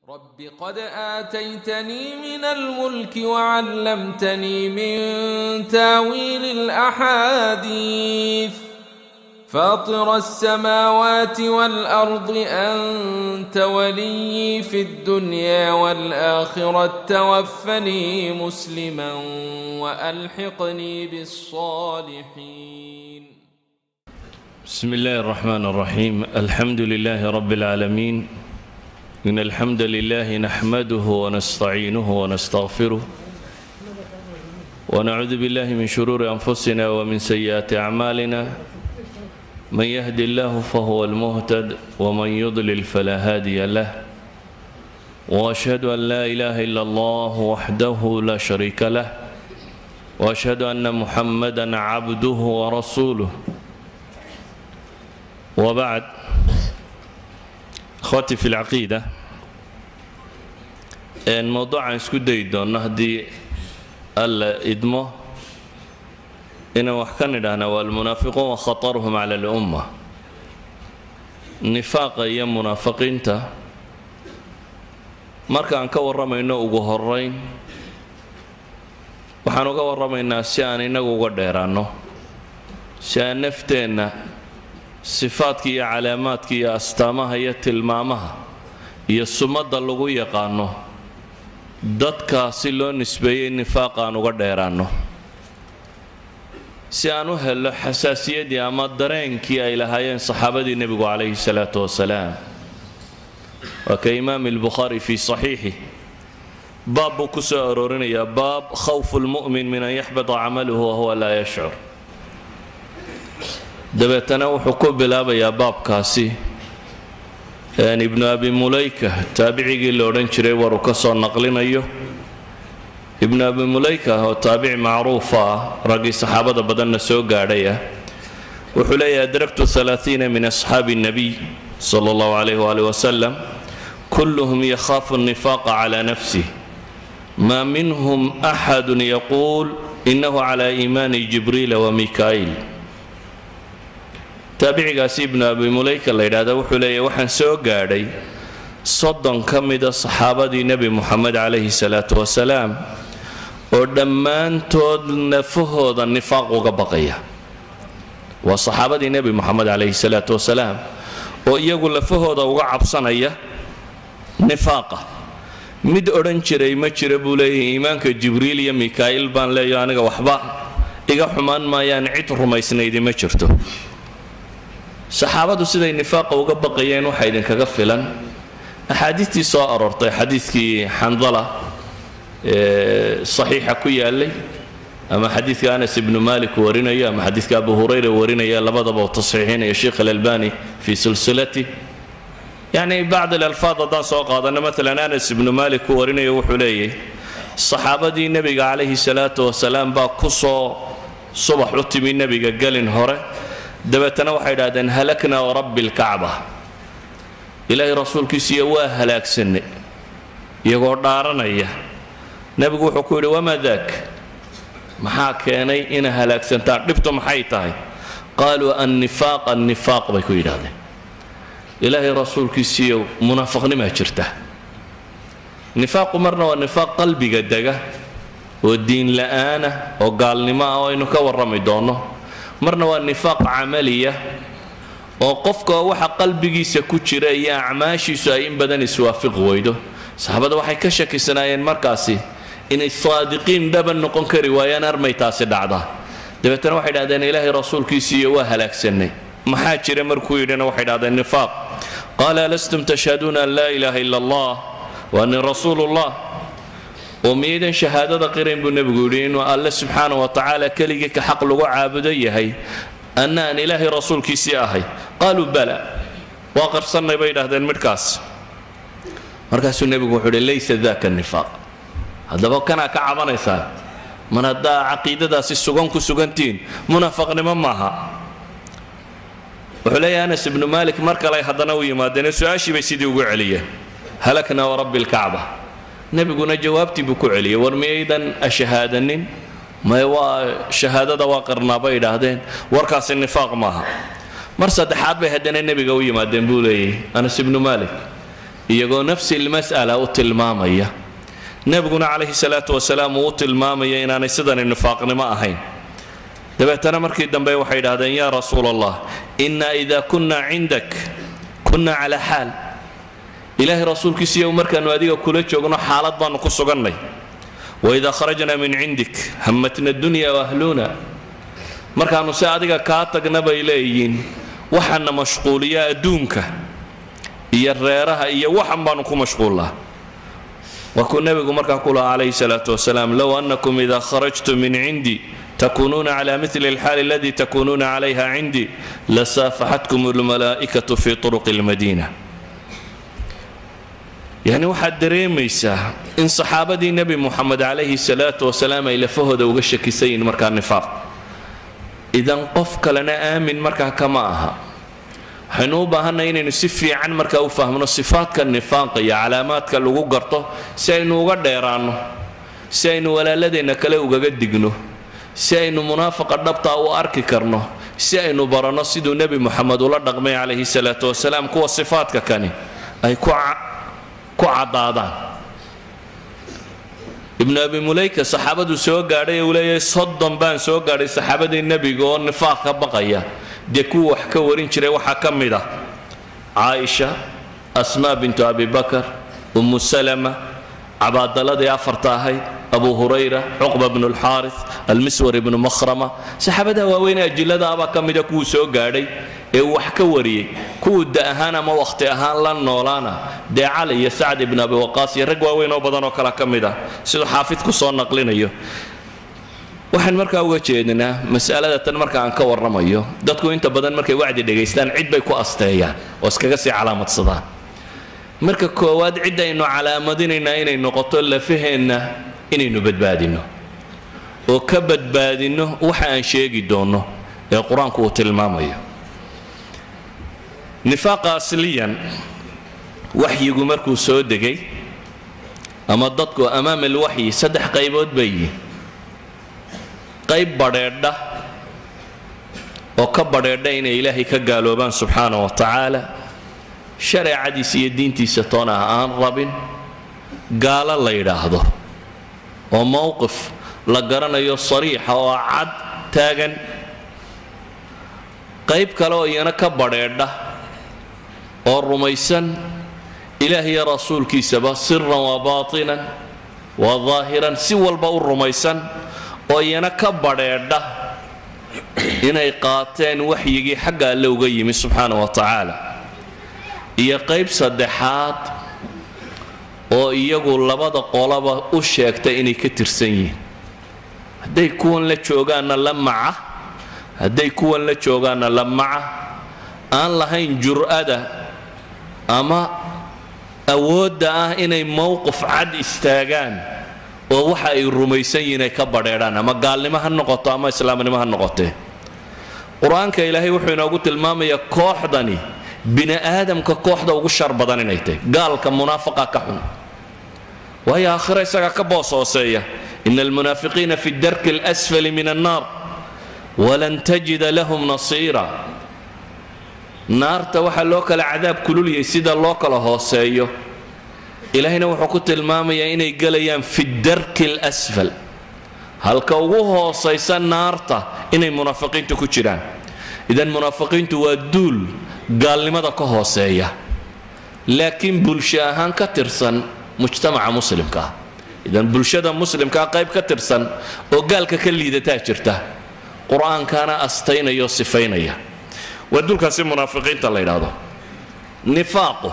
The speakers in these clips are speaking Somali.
رب قد آتيتني من الملك وعلمتني من تاويل الأحاديث فاطر السماوات والأرض أنت ولي في الدنيا والآخرة توفني مسلما وألحقني بالصالحين بسم الله الرحمن الرحيم الحمد لله رب العالمين إن الحمد لله نحمده ونستعينه ونستغفره ونعوذ بالله من شرور أنفسنا ومن سيئات أعمالنا من يهد الله فهو المهتد ومن يضلل فلا هادي له وأشهد أن لا إله إلا الله وحده لا شريك له وأشهد أن محمدا عبده ورسوله وبعد akhwaati fi lcaqiida mowduucaan isku dayi doonno haddii alla idmo inaan wax ka nidhaahna waa almunaafiquun wa khataruhum cala alumma nifaaqa iyo munaafiqiinta markaan ka warramayno ugu horayn waxaan uga warramaynaa si aan innagu uga dheeraanno si aan nafteenna sifaadka iyo calaamaadka iyo astaamaha iyo tilmaamaha iyo sumadda lagu yaqaano dadkaa si loo nisbeeyey nifaaqa aan uga dheeraanno si aan u helo xasaasiyaddii ama dareenkii ay lahaayeen saxaabadii nebigu calayhi salaatu wasalaam waa ka imaam albukhaari fii saxiixi baab buu ku soo aroorinayaa baab khawfu lmu'min min an yaxbita camaluhu wahuwa laa yashcur dabeetana wuxuu ku bilaabayaa baabkaasi ibnu abi mulayka taabicigii la odhan jiray waruu ka soo naqlinayo ibnu abi mulayka oo taabici macruufa ah raggii saxaabada badanna soo gaadhay ah wuxuu leeyahy adraktu alaaiina min asxaabi الnabiy sala اllahu alayh wali wasalam kulluhum yakhaafu الnifaaqa cala nafsih ma minhum axadu yaquul inahu cala iimaani jibriila wamikaa'il taabicigaasi ibnu abi mulayka la yidhaahda wuxuu leeyahy waxaan soo gaadhay soddon ka mida saxaabadii nebi muxamed calayhi salaatu wasalaam oo dhammaantood nafahooda nifaaq uga baqaya waa saxaabadii nebi muxamed calayhi salaatu wasalaam oo iyagu lafahooda uga cabsanaya nifaaqa mid odhan jiray ma jira buu leeyahay iimaanka jibriil iyo mikaa'il baan leeyo aniga waxba iga xumaan maayaan cid rumaysnaydi ma jirto saxaabadu siday nifaaqa uga baqayeen waxaa idinkaga filan axaadiistii soo aroortay xadiidkii xandala ee saxiixa ku yaalay ama xadiidka anas ibnu malik warinayo ama xadiidka abu hurayra warinaya labadaba uu tasxiixinaya sheikh alalbani fii silsilati yacni bacd alalfaad haddaan soo qaadano maalan anas ibnu malik ku warinayo wuxuu leeyahy saxaabadii nebiga calayhi salaatu wasalaam baa ku soo subax u timi nebiga gelin hore dabeetana waxay idhahdeen halakna warabbi lkacba ilaahay rasuulkiisiiyo waa halaagsanay iyagoo dhaaranaya nebigu wuxuu ku yidhi wamaa daak maxaa keenay ina halaagsantaan dhibtu maxay tahay qaaluu annifaaq annifaaq bay ku yidhahdeen ilaahay rasuulkiisiiyo munaafaqnimaa jirta nifaaqu marna waa nifaaq qalbiga dega oo diin la'aana oo gaalnimo ah oo aynu ka warrami doonno marna waa nifaaq camaliya oo qofka waxa qalbigiisa ku jira iyo acmaashiisu ay in badan iswaafiqi weydo saxaabada waxay ka shakisanaayeen markaasi inay saadiqiin dhaban noqon kari waayaan armay taasi dhacda dabeetana waxay dhahdeen ilaahay rasuulkiisiiyo waa halaagsanay maxaa jira markuu yidhina waxay dhahdeen nifaaq qaala alastum tashhaduuna an laa ilaaha ila allah wa ani rasuulullah oo miyaydan shahaadada qirayn buu nebigu yidhi inuu alle subxaana wa tacaala keligii ka xaq lagu caabudo yahay anna aan ilaahay rasuulkiisii ahay qaaluu bala waa qarsannay bay idhahdeen midhkaas markaasuu nebigu wuxuu yidhi laysa daka nifaaq haddaba kanaa ka cabanaysaan man haddaa caqiidadaasi sugan ku sugantihiin munaafaqnimo maaha wuxuu leeyahay anas ibnu maalik mar kale haddana u yimaadeen su-aashii bay sidii ugu celiyeen halakna warabbi lkacba nebiguna jawaabtii buu ku celiyey war miyaydan ashahaadanin may waa shahaadada waa qarnaa bay idhaahdeen warkaasi nifaaq maaha mar saddexaad bay haddana nebiga u yimaadeen buu leeyahy anas ibnu malik iyagoo nafsi lmas'ala u tilmaamaya nebiguna calayhi salaatu wasalaam uu u tilmaamaya inaanay sidani nifaaqnimo ahayn dabeetana markii dambe waxay idhahdeen yaa rasuul allah inna ida kunna cindak kunna calaa xaal ilaahay rasuulkiisiiyo markaannu adiga kula joogno xaalad baannu ku sugannay waidaa kharajna min cindik hammatna dunya waahluuna markaannu se adiga kaa tagna bay leeyihiin waxaana mashquuliya adduunka iyo reeraha iyo waxan baannu ku mashquullaa waa kuu nebigu markaa ku lahaa calayhi salaatu wasalaam low annakum ida kharajtum min cindi takunuuna cala mili alxaali aladii takunuuna calayha cindi lasaafaxatkum almalaa'ikatu fi turuqi almadiina yacni waxaad dareemaysaa in saxaabadii nebi muxamed calayhi salaatu wasalaam ay lafahooda uga shakisayiin markaa nifaaq idan qof kalena aamin markaa kama aha waxaynu u baahannahay inaynu si fiican markaa u fahmno sifaadka nifaaqa iyo calaamaadka lagu garto si aynu uga dheeraanno si aynu walaaladeenna kale ugaga digno si aynu munaafaqa dhabtaa u arki karno si aynu baranno siduu nebi moxamed ula dhaqmay calayhi salaatu wasalaam kuwa sifaadka kani ay ku caddaadaan ibnu abi mulayka saxaabadu soo gaadhay uu leeyahay soddon baan soo gaadhay saxaabadii nebiga oo nifaaq ka baqaya dee kuwa wax ka warin jiray waxaa ka mid ah caaisha asmaa bintu abi bakar ummu salama cabaadaladii afarta ahayd abu hurayra cuqba bnu lxaaris almiswar ibnu makhrama saxaabadaha waaweyn ajillada abaa ka mida kuwuu soo gaadhay ee uu wax ka wariyey kuwuu da ahaan ama wakhti ahaan la noolaana dee cali iyo sacd ibnu abi waqaas iyo rag waaweyn oo badan oo kale ka mid ah siduu xaafidku soo naqlinayo waxaan markaa uga jeednaa masalada tan marka aan ka warramayo dadku inta badan markay wacdi dhegaystaan cid bay ku asteeyaan oo iskaga sii calaamadsadaan marka koowaad cid aynu calaamadinaynaa inay noqoto lafaheenna inaynu badbaadinno oo ka badbaadinno waxa aan sheegi doonno ee qur-aanku uu tilmaamayo nifaaqa asliyan waxyigu markuu soo degay ama dadku amaam alwaxyi saddex qaybood bay yihin qayb badheedha oo ka badheedha inay ilaahay ka gaaloobaan subxaana wa tacaala shareecadiisa iyo diintiisa toon ah aan rabin gaalo la yidhaahdo oo mowqif la garanayo sariixa oo cad taagan qayb kale oo iyana ka badheedha oo rumaysan ilaah iyo rasuulkiisaba siran wa baatinan wa daahiran si walba u rumaysan oo iyana ka badheedha inay qaateen waxyigii xagga alle uga yimi subxaana wa tacaala iyo qayb saddexaad oo iyagu labada qolaba u sheegta inay ka tirsan yihiin hadday kuwan la joogaanna la maca hadday kuwan la joogaanna la maca aan lahayn jur'ada ama awoodda ah inay mowqif cad istaagaan oo waxa ay rumaysan yihiin ay ka badheedhaan ama gaalnimo ha noqoto ama islaamnimo ha noqotee qur-aanka ilaahay wuxuu inoogu tilmaamayaa kooxdani bini aadamka kooxda ugu shar badan inay tahay gaalka munaafaqa ka xun waayo aakhira isagaa ka boos hooseeya ina almunaafiqiina fi darki alasfali min annaar walan tajida lahum nasiira naarta waxaa loo kala cadaab kululiyay sida loo kala hooseeyo ilaahayna wuxuu ku tilmaamayaa inay gelayaan fi darki alasfal halka ugu hoosaysa naarta inay munaafiqiintu ku jiraan idan munaafiqiintu waa duul gaalnimada ka hooseeya laakiin bulsho ahaan ka tirsan mujtamaca muslimka ah idan bulshada muslimkaa qayb ka tirsan oo gaalka ka liidataa jirta qur-aankaana astaynaya oo sifaynaya waa dulkaasi munaafiqiinta la yidhaahdo nifaaqu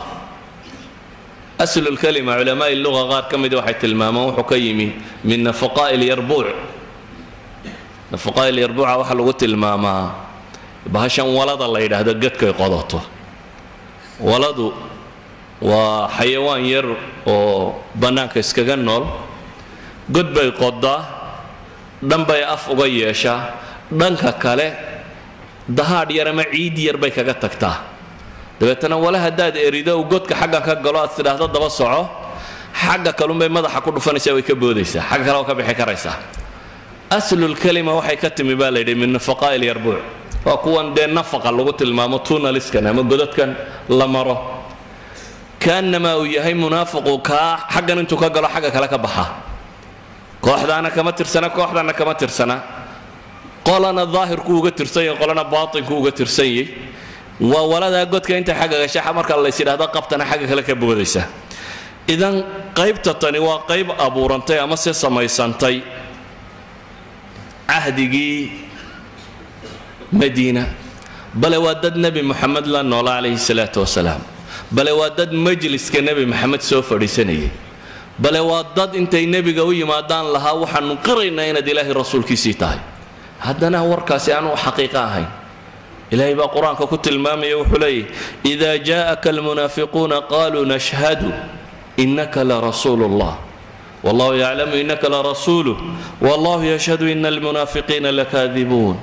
aslulkalima culamaai luga qaar ka mida waxay tilmaamaan wuxuu ka yimi min nafaqaa'i lyarbuuc nafaqaa'i lyarbuuca waxaa lagu tilmaamaa bahashan walada la yidhaahdo gadkay qodato waladu waa xayawaan yar oo bannaanka iskaga nool god bay qodaa dhan bay af uga yeeshaa dhanka kale dahaadh yar ama ciid yar bay kaga tagtaa dabeetana wale haddaad erido uu godka xagga ka galo aad tidhaahdo daba soco xagga kalunbay madaxa ku dhufanaysaa way ka boodaysaa xagga kale waa ka bixi karaysaa aslulkalima waxay ka timi baa layidhi min nafaqaa'i lyarbuuc waa kuwan dee nafaqa lagu tilmaamo tunaliskan ama godadkan la maro kaanamaa uu yahay munaafiqu kaa xaggan intuu ka galo xagga kale ka baxa kooxdaana kama tirsana kooxdaana kama tirsana qolana daahirku uga tirsan yahay qolana baatinku uga tirsan yahay waa waladaa godka inta xagga gasha marka lays yidhahdo qabtana xagga kale ka boodaysa idan qaybta tani waa qayb abuurantay ama se samaysantay cahdigii madiina bale waa dad nebi moxamed la noola calayhi salaatu wasalaam bale waa dad majliska nebi moxamed soo fadhiisanayay bale waa dad intay nebiga u yimaadaan lahaa waxaanu qiraynaa inaad ilaahay rasuulkiisii tahay haddana warkaasi aanu xaqiiqo ahayn ilaahay baa qur-aanka ku tilmaamaya wuxuu leeyahy ida jaءaka almunaafiquuna qaluu nashhadu inaka larasuulu اllah wallahu yaclamu inaka larasuuluh wallahu yashhadu ina almunaafiqiina lakaadibuun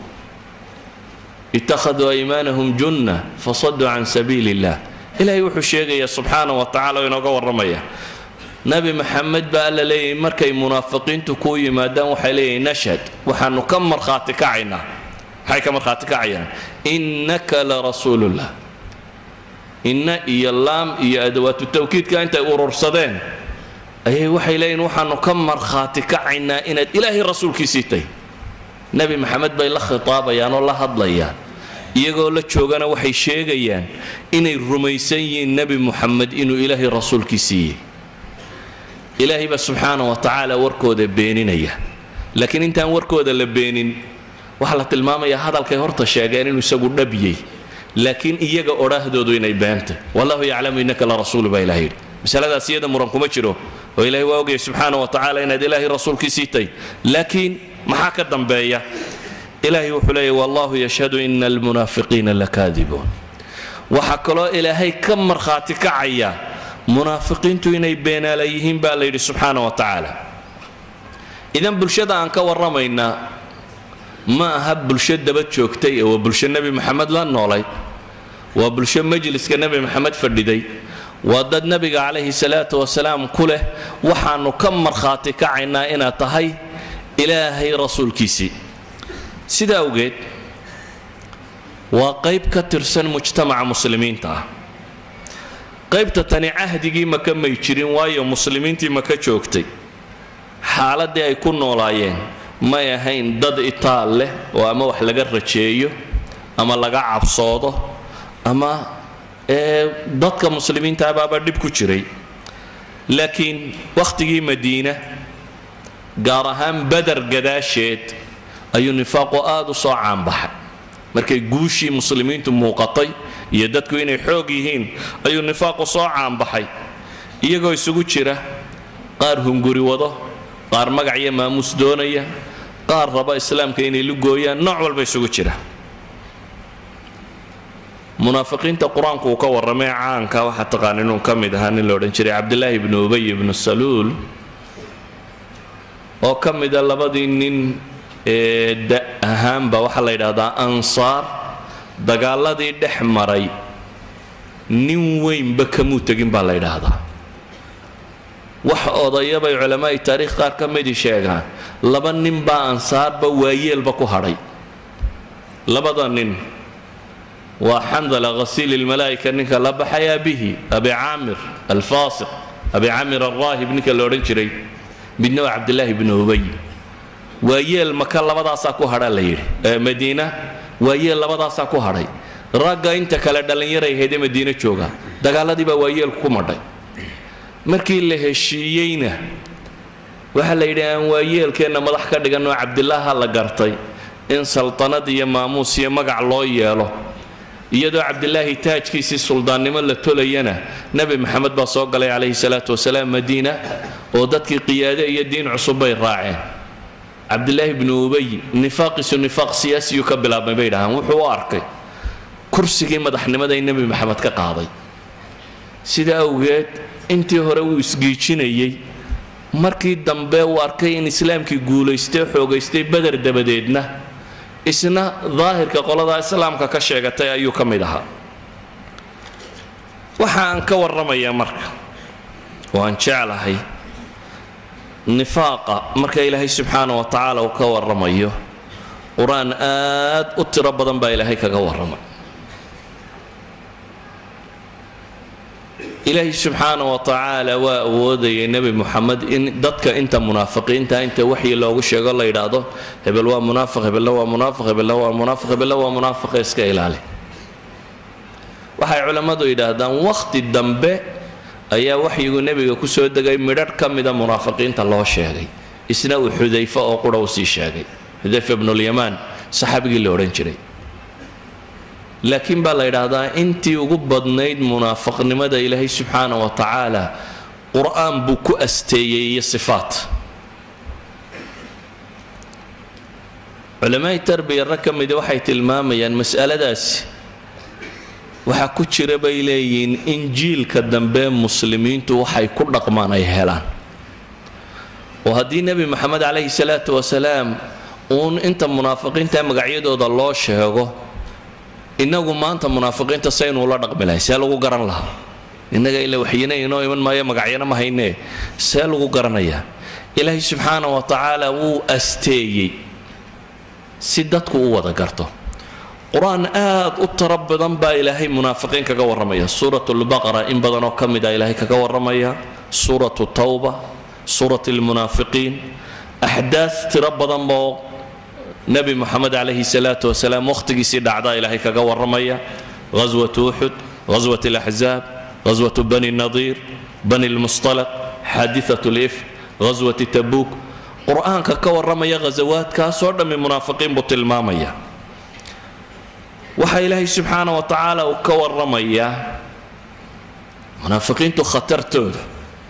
ittakhaduu aymaanahum junna fasaduu can sabiili اllah ilahay wuxuu sheegaya subxaana wa tacala oo inooga warramaya nabi maxamed baa alla leeyahy markay munaafiqiintu kuu yimaadaan waxay leeyahay nashhad waxaanu ka markhaati kacaynaa maxay ka markhaati kacayaan innaka larasuulullah inna iyo laam iyo adawaatu tawkiidka intay urursadeen ayay waxay leeyihin waxaanu ka markhaati kacaynaa inaad ilaahay rasuulkiisii tahy nebi maxamed bay la khitaabayaan oo la hadlayaan iyagoo la joogana waxay sheegayaan inay rumaysan yihiin nebi muxamed inuu ilaahay rasuulkiisiiyey ilaahay baa subxaana wa tacaala warkooda beeninaya laakiin intaan warkooda la beenin waxaa la tilmaamayaa hadalkay horta sheegeen inuu isagu dhabyey laakiin iyaga odhaahdoodu inay beentay wallahu yaclamu innaka la rasuulu baa ilahay yidhi masaladaas iyada muran kuma jiro oo ilaahay waa ogaya subxaana wa tacaala inaad ilaahay rasuulkiisii tay laakiin maxaa ka dambeeya ilaahay wuxuu leeyahy wallahu yashhadu ina almunaafiqiina lakaadibuun waxaa kaloo ilaahay ka markhaati kacaya munaafiqiintu inay beenaala yihiin baa la yidhi subxaana wa tacaala idan bulshada aan ka warramaynaa ma aha bulsho daba joogtay ee waa bulsho nebi maxamed la noolayd waa bulsho majliska nebi maxamed fadhiday waa dad nebiga calayhi salaatu wasalaam ku leh waxaanu ka markhaati kacaynaa inaad tahay ilaahay rasuulkiisii sida awgeed waa qayb ka tirsan mujtamaca muslimiinta ah qaybta tani cahdigii maka may jirin waayo muslimiintii maka joogtay xaaladdii ay ku noolaayeen may ahayn dad itaal leh oo ama wax laga rajeeyo ama laga cabsoodo ama dadka muslimiinta abaaba dhib ku jiray laakiin wakhtigii madiina gaar ahaan bader gadaasheed ayuu nifaaqu aada u soo caanbaxay markay guushii muslimiintu muuqatay iyo dadku inay xoog yihiin ayuu nifaaqu soo caanbaxay iyagoo isugu jira qaar hunguri wado qaar magac iyo maamuus doonaya qaar raba islaamka inay lugooyaan nooc walba isugu jira munaafiqiinta qur-aanku uu ka warramay caanka waxaa taqaan inuu ka mid ahaa nin la odhan jiray cabdilaahi ibnu ubay ibnu saluul oo ka mida labadii nin ee da ahaanba waxaa la yidhaahdaa ansaar dagaaladii dhex maray nin weynba kamuu tegin baa la yidhaahdaa wax odayabay culamaa'i taariikh qaar ka midii sheegaan laba nin baa ansaarba waayeelba ku hadhay labada nin waa xandala khasiil ilmalaa'ika ninka la baxay abihi abi caamir alfaasiq abi caamir alraahib ninka la odhan jiray midna waa cabdilaahi bnu ubay waayeel maka labadaasaa ku hadhaa la yidhi madiina waayeel labadaasaa ku hadhay ragga inta kale dhallinyaray ahaydee madiine jooga dagaaladii baa waayeelku ku madhay markii la heshiiyeyna waxaa la yidhi aan waayeelkeenna madax ka dhiganoo cabdilaaha la gartay in saltanad iyo maamuus iyo magac loo yeelo iyadoo cabdilaahi taajkiisii suldaannimo la tolayana nebi maxamed baa soo galay calayhi salaatu wasalaam madiina oo dadkii qiyaade iyo diin cusub bay raaceen cabdilaahi bnu ubay nifaaqiisu nifaaq siyaasiyuu ka bilaabmay bay dhahaan wuxuu u arkay kursigii madaxnimada in nebi maxamed ka qaaday sida awgeed intii hore wuu isgiijinayey markii dambe uu arkay in islaamkii guulaystay xoogaystay beder dabadeedna isna daahirka qoladaa islaamka ka sheegatay ayuu ka mid ahaa waxa aan ka warramayaa marka oo aan jeclahay nifaaqa marka ilaahay subxaana wa tacaala uu ka warramayo qur-aan aad u tiro badan baa ilaahay kaga warramay ilaahay subxaana wa tacaala waa awoodayay nebi muxamed in dadka inta munaafiqiinta inta waxyi loogu sheego la yidhaahdo hebel waa munaafiq hebelna waa munaafiq hebelna waa munaafiq hebelna waa munaafiqa iska ilaali waxay culammadu yidhaahdaan wakhti dambe ayaa waxyigu nebiga ku soo degay midharh ka mida munaafiqiinta loo sheegay isna uu xudayfa oo qura u sii sheegay xudayfa ibnulyamaan saxaabigii la odhan jiray laakiin baa la yidhaahdaa intii ugu badnayd munaafiqnimada ilaahay subxaana wa tacaala qur-aan buu ku asteeyey iyo sifaat culamaai tarbiya rag ka mida waxay tilmaamayaan mas'aladaasi waxaa ku jira bay leeyihiin in jiilka dambe muslimiintu waxay ku dhaqmaan ay helaan oo haddii nebi moxamed calayhi salaatu wasalaam uun inta munaafiqiinta magacyadooda loo sheego innagu maanta munaafiqiinta saynu ula dhaqmi lahay see lagu garan lahaa innaga ila waxyina inoo iman maayo magacyana ma haynee see lagu garanayaa ilaahay subxaana wa tacaala wuu asteeyey si dadku u wada garto qur-aan aad u tiro badan baa ilaahay munaafiqiin kaga warramaya suurat lbaqara in badan oo ka mid a ilaahay kaga warramaya suuratu tawba suurat lmunaafiqiin axdaad tiro badan oo nebi moxamed calayhi salaatu wasalaam wakhtigiisii dhacdaa ilaahay kaga warramaya ghaswatu uxud ghaswat alaxzaab ghaswatu bani nadiir bani lmustalaq xaadiat lif ghaswati tabuuk qur-aanka ka warramaya ghasawaadkaasoo dhammi munaafiqiin buu tilmaamaya waxaa ilaahay subxaana wa tacaala uu ka warramayaa munaafiqiintu khatartooda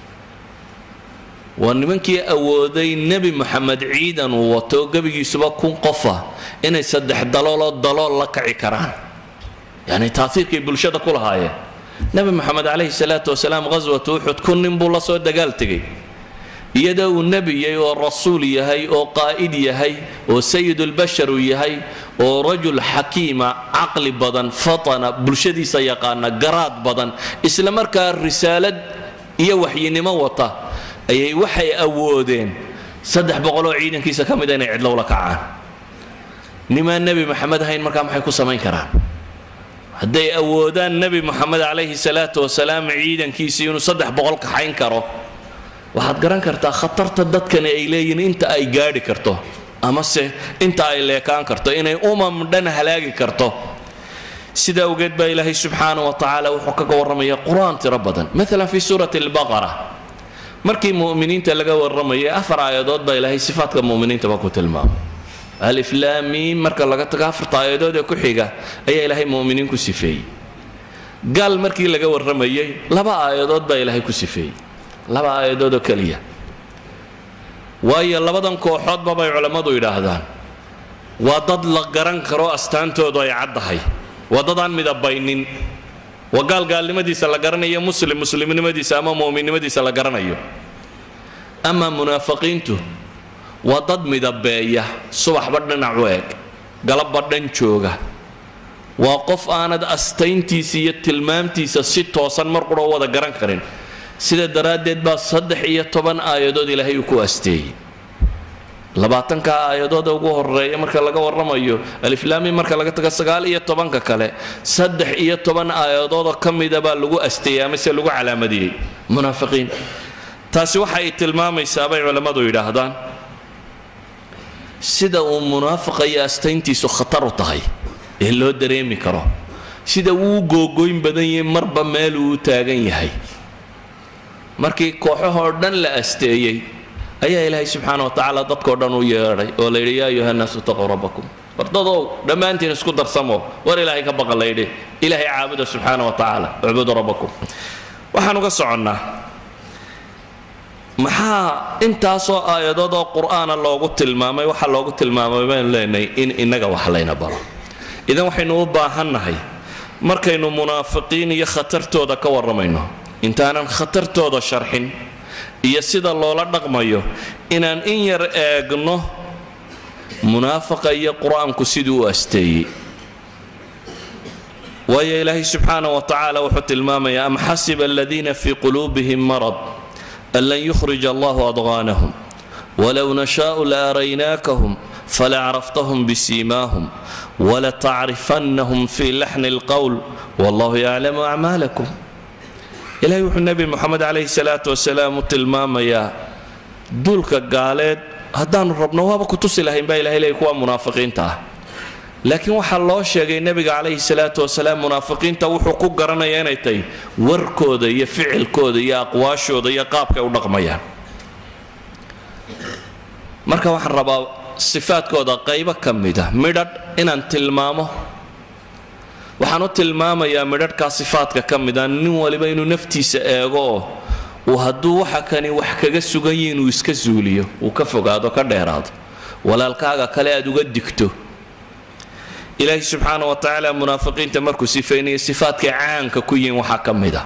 waa nimankii awooday nebi moxamed ciidan uu wato gebigiisuba kun qofa inay saddex dalooloo dalool la kaci karaan yacni taaiirkay bulshada ku lahaayeen nebi moxamed calayhi salaatu wasalaam ghaswatu uxud kun nin buu la soo dagaal tegay iyadoo uu nebi yahay oo rasuul yahay oo qaa'id yahay oo sayidulbashar uu yahay oo rajul xakiima caqli badan fatana bulshadiisa yaqaana garaad badan isla markaa risaalad iyo waxyinimo wata ayay waxay awoodeen saddex boqoloo ciidankiisa ka mida inay cidlowla kacaan nimaan nebi moxamed ahayn markaa maxay ku samayn karaan hadday awoodaan nebi moxamed calayhi salaatu wasalaam ciidankiisii inuu saddex boqol kaxayn karo waxaad garan kartaa khatarta dadkani ay leeyihiin inta ay gaadhi karto amase inta ay leekaan karto inay umam dhan halaagi karto sida awgeed baa ilaahay subxaana wa tacaala wuxuu kaga warramaya qur-aan tiro badan maalan fi suurati albaqara markii mu'miniinta laga warramayay afar aayadood baa ilaahay sifaatka mu'miniintaba ku tilmaamay aliflaamiim marka laga tago afarta aayadood ee ku xiga ayaa ilaahay mu'miniin ku sifeeyey gaal markii laga warramayay laba aayadood baa ilaahay ku sifeeyey laba aayadood oo keliya waayo labadan kooxoodba bay culammadu yidhaahdaan waa dad la garan karo astaantoodu ay caddahay waa dad aan midabaynin waa gaal gaalnimadiisa la garanayo muslim muslimnimadiisa ama mu'minnimadiisa la garanayo amaa munaafiqiintu waa dad midabeeya subaxba dhinac u eg galabba dhan jooga waa qof aanad astayntiisa iyo tilmaamtiisa si toosan mar qura wada garan karin sida daraaddeed baa saddex iyo toban aayadood ilaahay uu ku asteeyey labaatanka aayadooda ugu horeeya marka laga warramayo aliflaami marka laga tago sagaal iyo tobanka kale saddex iyo toban aayadoodoo ka mida baa lagu asteeyey amase lagu calaamadiyey munaafiqiin taasi waxa ay tilmaamaysaa bay culammadu yidhaahdaan sida uu munaafiqa iyo astayntiisu khatar u tahay ee loo dareemi karo sida uu googoyn badan yahay marba meel uu u taagan yahay markii kooxahoo dhan la asteeyey ayaa ilaahay subxaana wa tacaala dadkao dhan u yeedhay oo la yidhi yaa ayuha nnaasu taquu rabbakum wardadow dhammaantiin isku darsamo war ilaahay ka baqa layidhi ilaahay caabuda subxaana wa tacaala ucbudu rabbakum waxaan uga soconnaa maxaa intaasoo aayadood oo qur'aana loogu tilmaamay waxaa loogu tilmaamay baynu leenahay in innaga wax layna baro idan waxaynu u baahannahay markaynu munaafiqiin iyo khatartooda ka warramayno intaanan khatartooda sharxin iyo sida loola dhaqmayo inaan in yar eegno munaafaqa iyo qur-aanku siduu u asteeyey waayo ilaahay subxaana wa tacaala wuxuu tilmaamaya am xasiba aladiina fii quluubihim marad an lan yukhrij allahu adqaanahum walow nashaau la araynaakahum falacraftahum bisiimaahum walatacrifannahum fii laxni alqowl wallahu yaclamu acmaalakum ilaahay wuxuu nebi moxamed calayhi salaatu wasalaam u tilmaamayaa duulka gaaleed haddaanu rabno waaba ku tusi lahayn baa ilahay leeyay kuwa munaafiqiinta ah laakiin waxaa loo sheegay nebiga calayhi salaatu wasalaam munaafiqiinta wuxuu ku garanaya inay tahay warkooda iyo ficilkooda iyo aqwaashooda iyo qaabkay u dhaqmayaan marka waxaan rabaa sifaadkooda qaybo ka mida midhadh inaan tilmaamo waxaan u tilmaamayaa midhadhkaa sifaadka ka mida nin waliba inuu naftiisa eego oo uu hadduu waxa kani wax kaga sugan yihi inuu iska suuliyo uu ka fogaado ka dheeraado walaalkaaga kale aad uga digto ilaahi subxaana wa tacaala munaafiqiinta markuu sifaynayo sifaadkay caanka ku yihiin waxaa ka mid a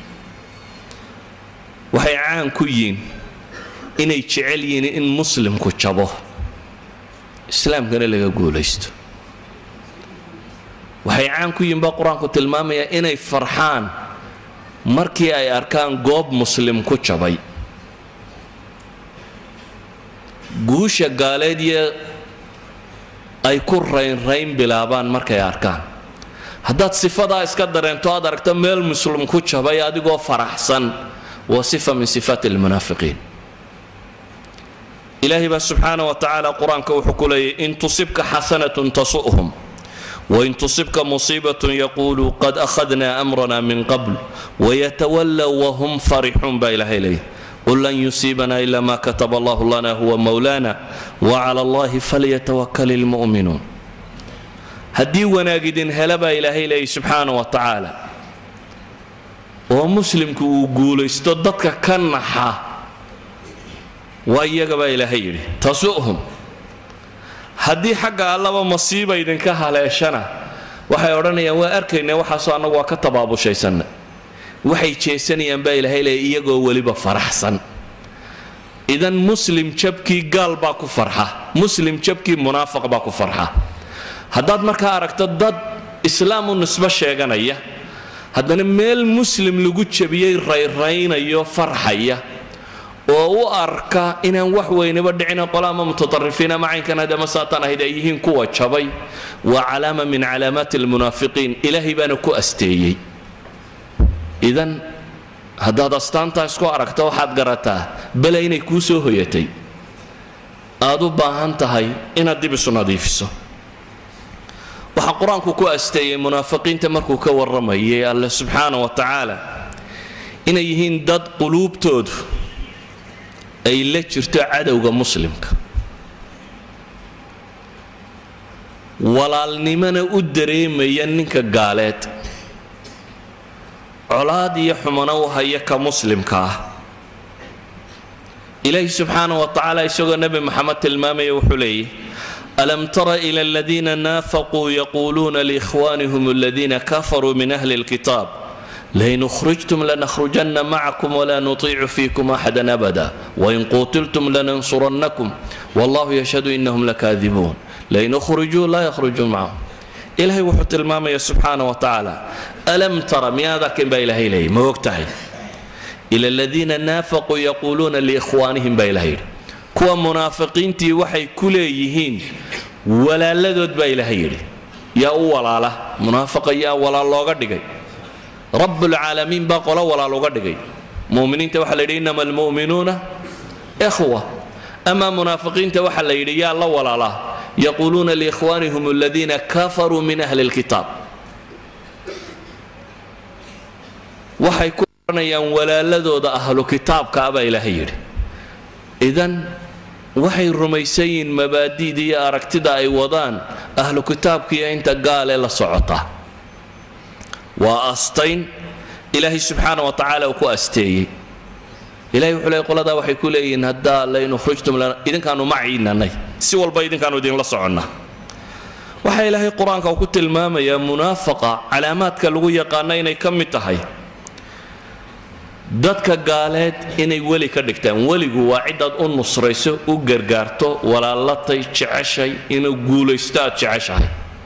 waxay caan ku yihiin inay jecel yihiin in muslimku jabo islaamkana laga guulaysto waxay caan ku yihiin baa qur-aanku tilmaamaya inay farxaan markii ay arkaan goob muslim ku jabay guusha gaaleed iyo ay ku raynrayn bilaabaan markay arkaan haddaad sifadaa iska dareento aad aragto meel muslim ku jabay adigoo faraxsan waa sifa min sifaati almunaafiqiin ilaahay baa subxaana wa tacaala qur-aanka wuxuu ku leeyahy in tusibka xasanatun tasu'hum wain tusibka musiibatun yaquuluu qad akhadna amrana min qabl wayatawallow wahum farixuun baa ilaahay leeyahy qul lan yusiibana ila ma kataba allahu lana huwa mowlana wacala allahi falyatawakal ilmu'minuun haddii wanaag idin hela baa ilaahay leeyahy subxaana wa tacaala oo muslimku uu guulaysto dadka ka naxa waa iyaga baa ilaahay yidhi tasu'hum haddii xagga allaba masiiba idinka haleeshana waxay odhanayaan waa arkayna waxaasoo annagu waa ka tabaabushaysanna waxay jeesanayaan baa ilaahay leeya iyagoo weliba faraxsan idan muslim jabkii gaal baa ku farxa muslim jabkii munaafiq baa ku farxa haddaad markaa aragto dad islaam u nisbo sheeganaya haddana meel muslim lagu jabiyey rayraynayo farxaya oo u arka inaan wax weynaba dhicina qolo ama mutaarifiin ama caynkan hadama saatan ahayd ay yihiin kuwa jabay waa calaama min calaamaati almunaafiqiin ilaahay baana ku asteeyey idan haddaad astaantaa isku aragto waxaad garataa bale inay kuu soo hoyatay aad u baahan tahay inaad dib isu nadiifiso waxaa qur-aanku ku asteeyey munaafiqiinta markuu ka warramayay alle subxaana wa tacaala inay yihiin dad quluubtoodu ay la jirto cadowga muslimka walaalnimona u dareemaya ninka gaaleed colaad iyo xumana u haya ka muslimka ah ilaahi subxaana wa tacaala isagoo nebi moxamed tilmaamaya wuxuu leeyahy alam tara ila aladiina naafaquu yaquuluuna liikhwaanihim aladiina kafaruu min ahli lkitaab lain ukhrijtum lanakhrujanna macakum wla nutiicu fiikum axadan abada wain quutiltum lanansurannakum wallahu yashhadu inahum lakaadibuun lain ukhrijuu laa yakhrujuun macahum ilaahay wuxuu tilmaamaya subxaana wa tacaala alam tara miyaad arkin baa ilahay leeyay ma og tahay ila aladiina naafaquu yaquuluuna liikhwaanihim baa ilahay yidhi kuwa munaafiqiintii waxay ku leeyihiin walaaladood baa ilahay yidhi yaa u walaala munaafaqa yaa walaal looga dhigay rabbulcaalamiin baa qolo walaal uga dhigay muminiinta waxaa la yidhi inama almu'minuuna ikhwa ama munaafiqiinta waxaa la yidhi yaa la walaalaa yaquuluuna liikhwaanihim aladiina kafaruu min ahli lkitaab waxay ku odhanayaan walaaladooda ahlu kitaabka ah baa ilaahay yidhi idan waxay rumaysan yihiin mabaadi'da iyo aragtida ay wadaan ahlu kitaabkiiyo inta gaale la socota waa astayn ilaahay subxaana wa tacaala uu ku asteeyey ilahay wuxuu leey qoladaa waxay ku leeyihiin haddaa lain ukhrijtum idinkaanu maciinanay si walba idinkaanu idinla soconnaa waxaa ilaahay qur-aanka uu ku tilmaamayaa munaafaqa calaamaadka lagu yaqaano inay ka mid tahay dadka gaaleed inay weli ka dhigtaan weligu waa cidaad u nusrayso u gargaarto walaalatay jeceshay inuu guulaysto aad jeceshahay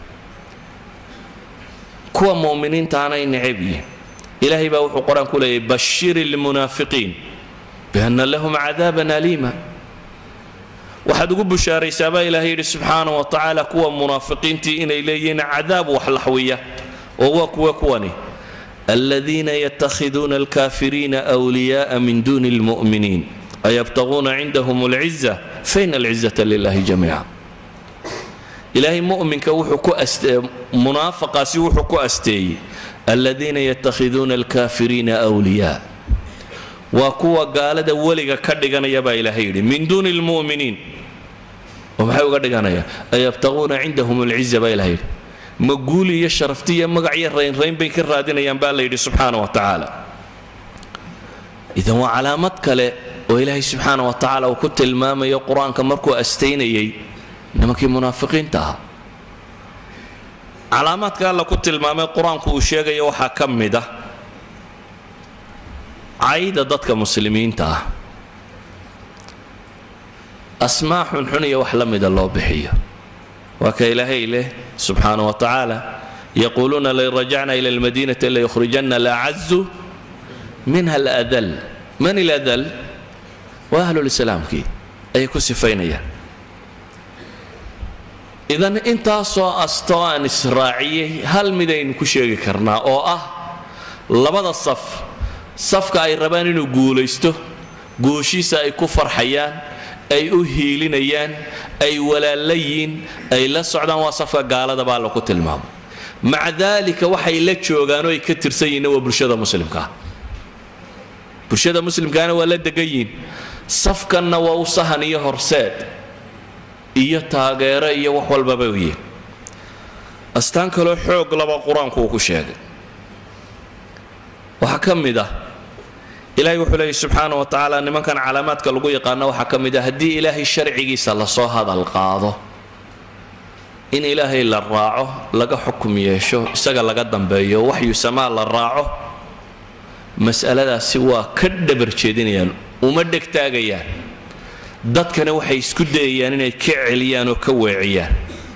kuwa muminiintaana ay necab yihiin ilaahay baa wuxuu qor-aan ku leeyahy bashir ilmunaafiqiin bianna lahum cadaaban aliima waxaad ugu bushaaraysaa baa ilaahay yidhi subxaana wa tacaala kuwa munaafiqiintii inay leeyihiin cadaab wax laxwiya oo waa kuwa kuwani aladiina yatakhiduuna alkaafiriina wliyaءa min duni اlmu'miniin ayabtaguuna cindahum اlciza faina alcizata lilahi jamiica ilaahay mu'minka wuxuu ku astee munaafaqaasi wuxuu ku asteeyey aladiina yatakhiduuna alkaafiriina wliyaa waa kuwa gaalada weliga ka dhiganaya baa ilaahay yidhi min duuni lmu'miniin oo maxay uga dhiganaya ayabtaguuna cindahum alciza baa ilahay yidhi ma guuli iyo sharafti iyo magac iyo raynrayn bay ka raadinayaan baa la yidhi subxaana wa tacaala idan waa calaamad kale oo ilaahay subxaana wa tacaala uu ku tilmaamayo qur-aanka markuu astaynayay nimankii munaafiqiinta ahaa calaamaadka alla ku tilmaamay qur-aanku uu sheegayo waxaa ka mid ah cayda dadka muslimiinta ah asmaa xunxun iyo wax la mida loo bixiyo waa ka ilaahay leh subxaana wa tacaala yaquuluuna lain rajacna ila almadiinati layukhrijanna alacazu minha aladal man iladal waa ahlulislaamkii ayay ku sifaynayaan idan intaasoo astoo aan israaciyey hal midaynu ku sheegi karnaa oo ah labada saf safka ay rabaan inuu guulaysto guushiisa ay ku farxayaan ay u hiilinayaan ay walaalayiin ay la socdaan waa safka gaalada baa laku tilmaamo maca daalika waxay la joogaan oo ay ka tirsan yihiinna waa bulshada muslimkaa bulshada muslimkaana waa la degan yihiin safkanna waa u sahan iyo horseed iyo taageero iyo wax walbaba u yihin astaan kaloo xoog laba qur-aanku uu ku sheegay waxaa ka mid ah ilaahay wuxuu leeyay subxaana wa tacaala nimankan calaamaadka lagu yaqaano waxaa ka mid ah haddii ilaahay sharcigiisa lasoo hadal qaado in ilaahay la raaco laga xukum yeesho isaga laga dambeeyo waxyu samaa la raaco mas'aladaasi waa ka dhabar jeedinayaan uma dhegtaagayaan dadkana waxay isku dayayaan inay ka celiyaan oo ka weeciyaan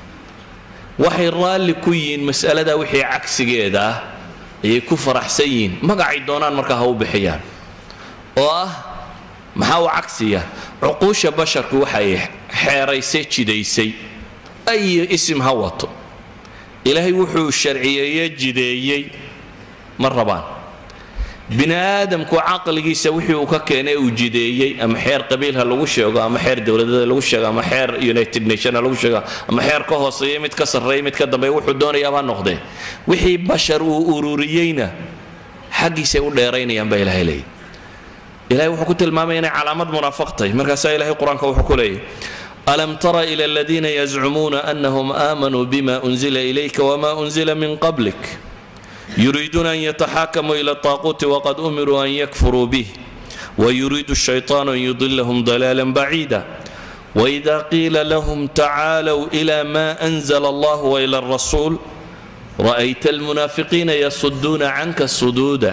waxay raalli ku yihiin mas'aladaa wixii cagsigeeda ah ayay ku faraxsan yihiin magacay doonaan markaa ha u bixiyaan oo ah maxaa u cagsiya cuquusha basharku waxay xeeraysay jidaysay ay isim ha wato ilaahay wuxuu sharciyeeye jideeyey ma rabaan bini aadamku caqligiisa wixii uu ka keenay uu jideeyey ama xeer qabiil ha lagu sheego ama xeer dowladada lagu sheego ama xeer united nation ha lagu sheego ama xeer ka hooseeya mid ka sarreeya mid ka dambeeya wuxuu doonayaaba noqdee wixii bashar uu ururiyeyna xaggiisay u dheeraynayaan baa ilahay leeyay ilahay wuxuu ku tilmaamaya inay calaamad munaafiq tahay markaasaa ilahay qur-aanka wuxuu ku leeyahy alam tara ila aladiina yazcumuuna anahum aamanuu bima unzila ilayka wama unzila min qablik يريدون أن يتحاكموا إلى الطاغوت وقد أمروا أن يكفروا به ويريد الشيطان أن يضلهم ضلالا بعيدا وإذا قيل لهم تعالوا إلى ما أنزل الله وإلى الرسول رأيت المنافقين يصدون عنك صدودا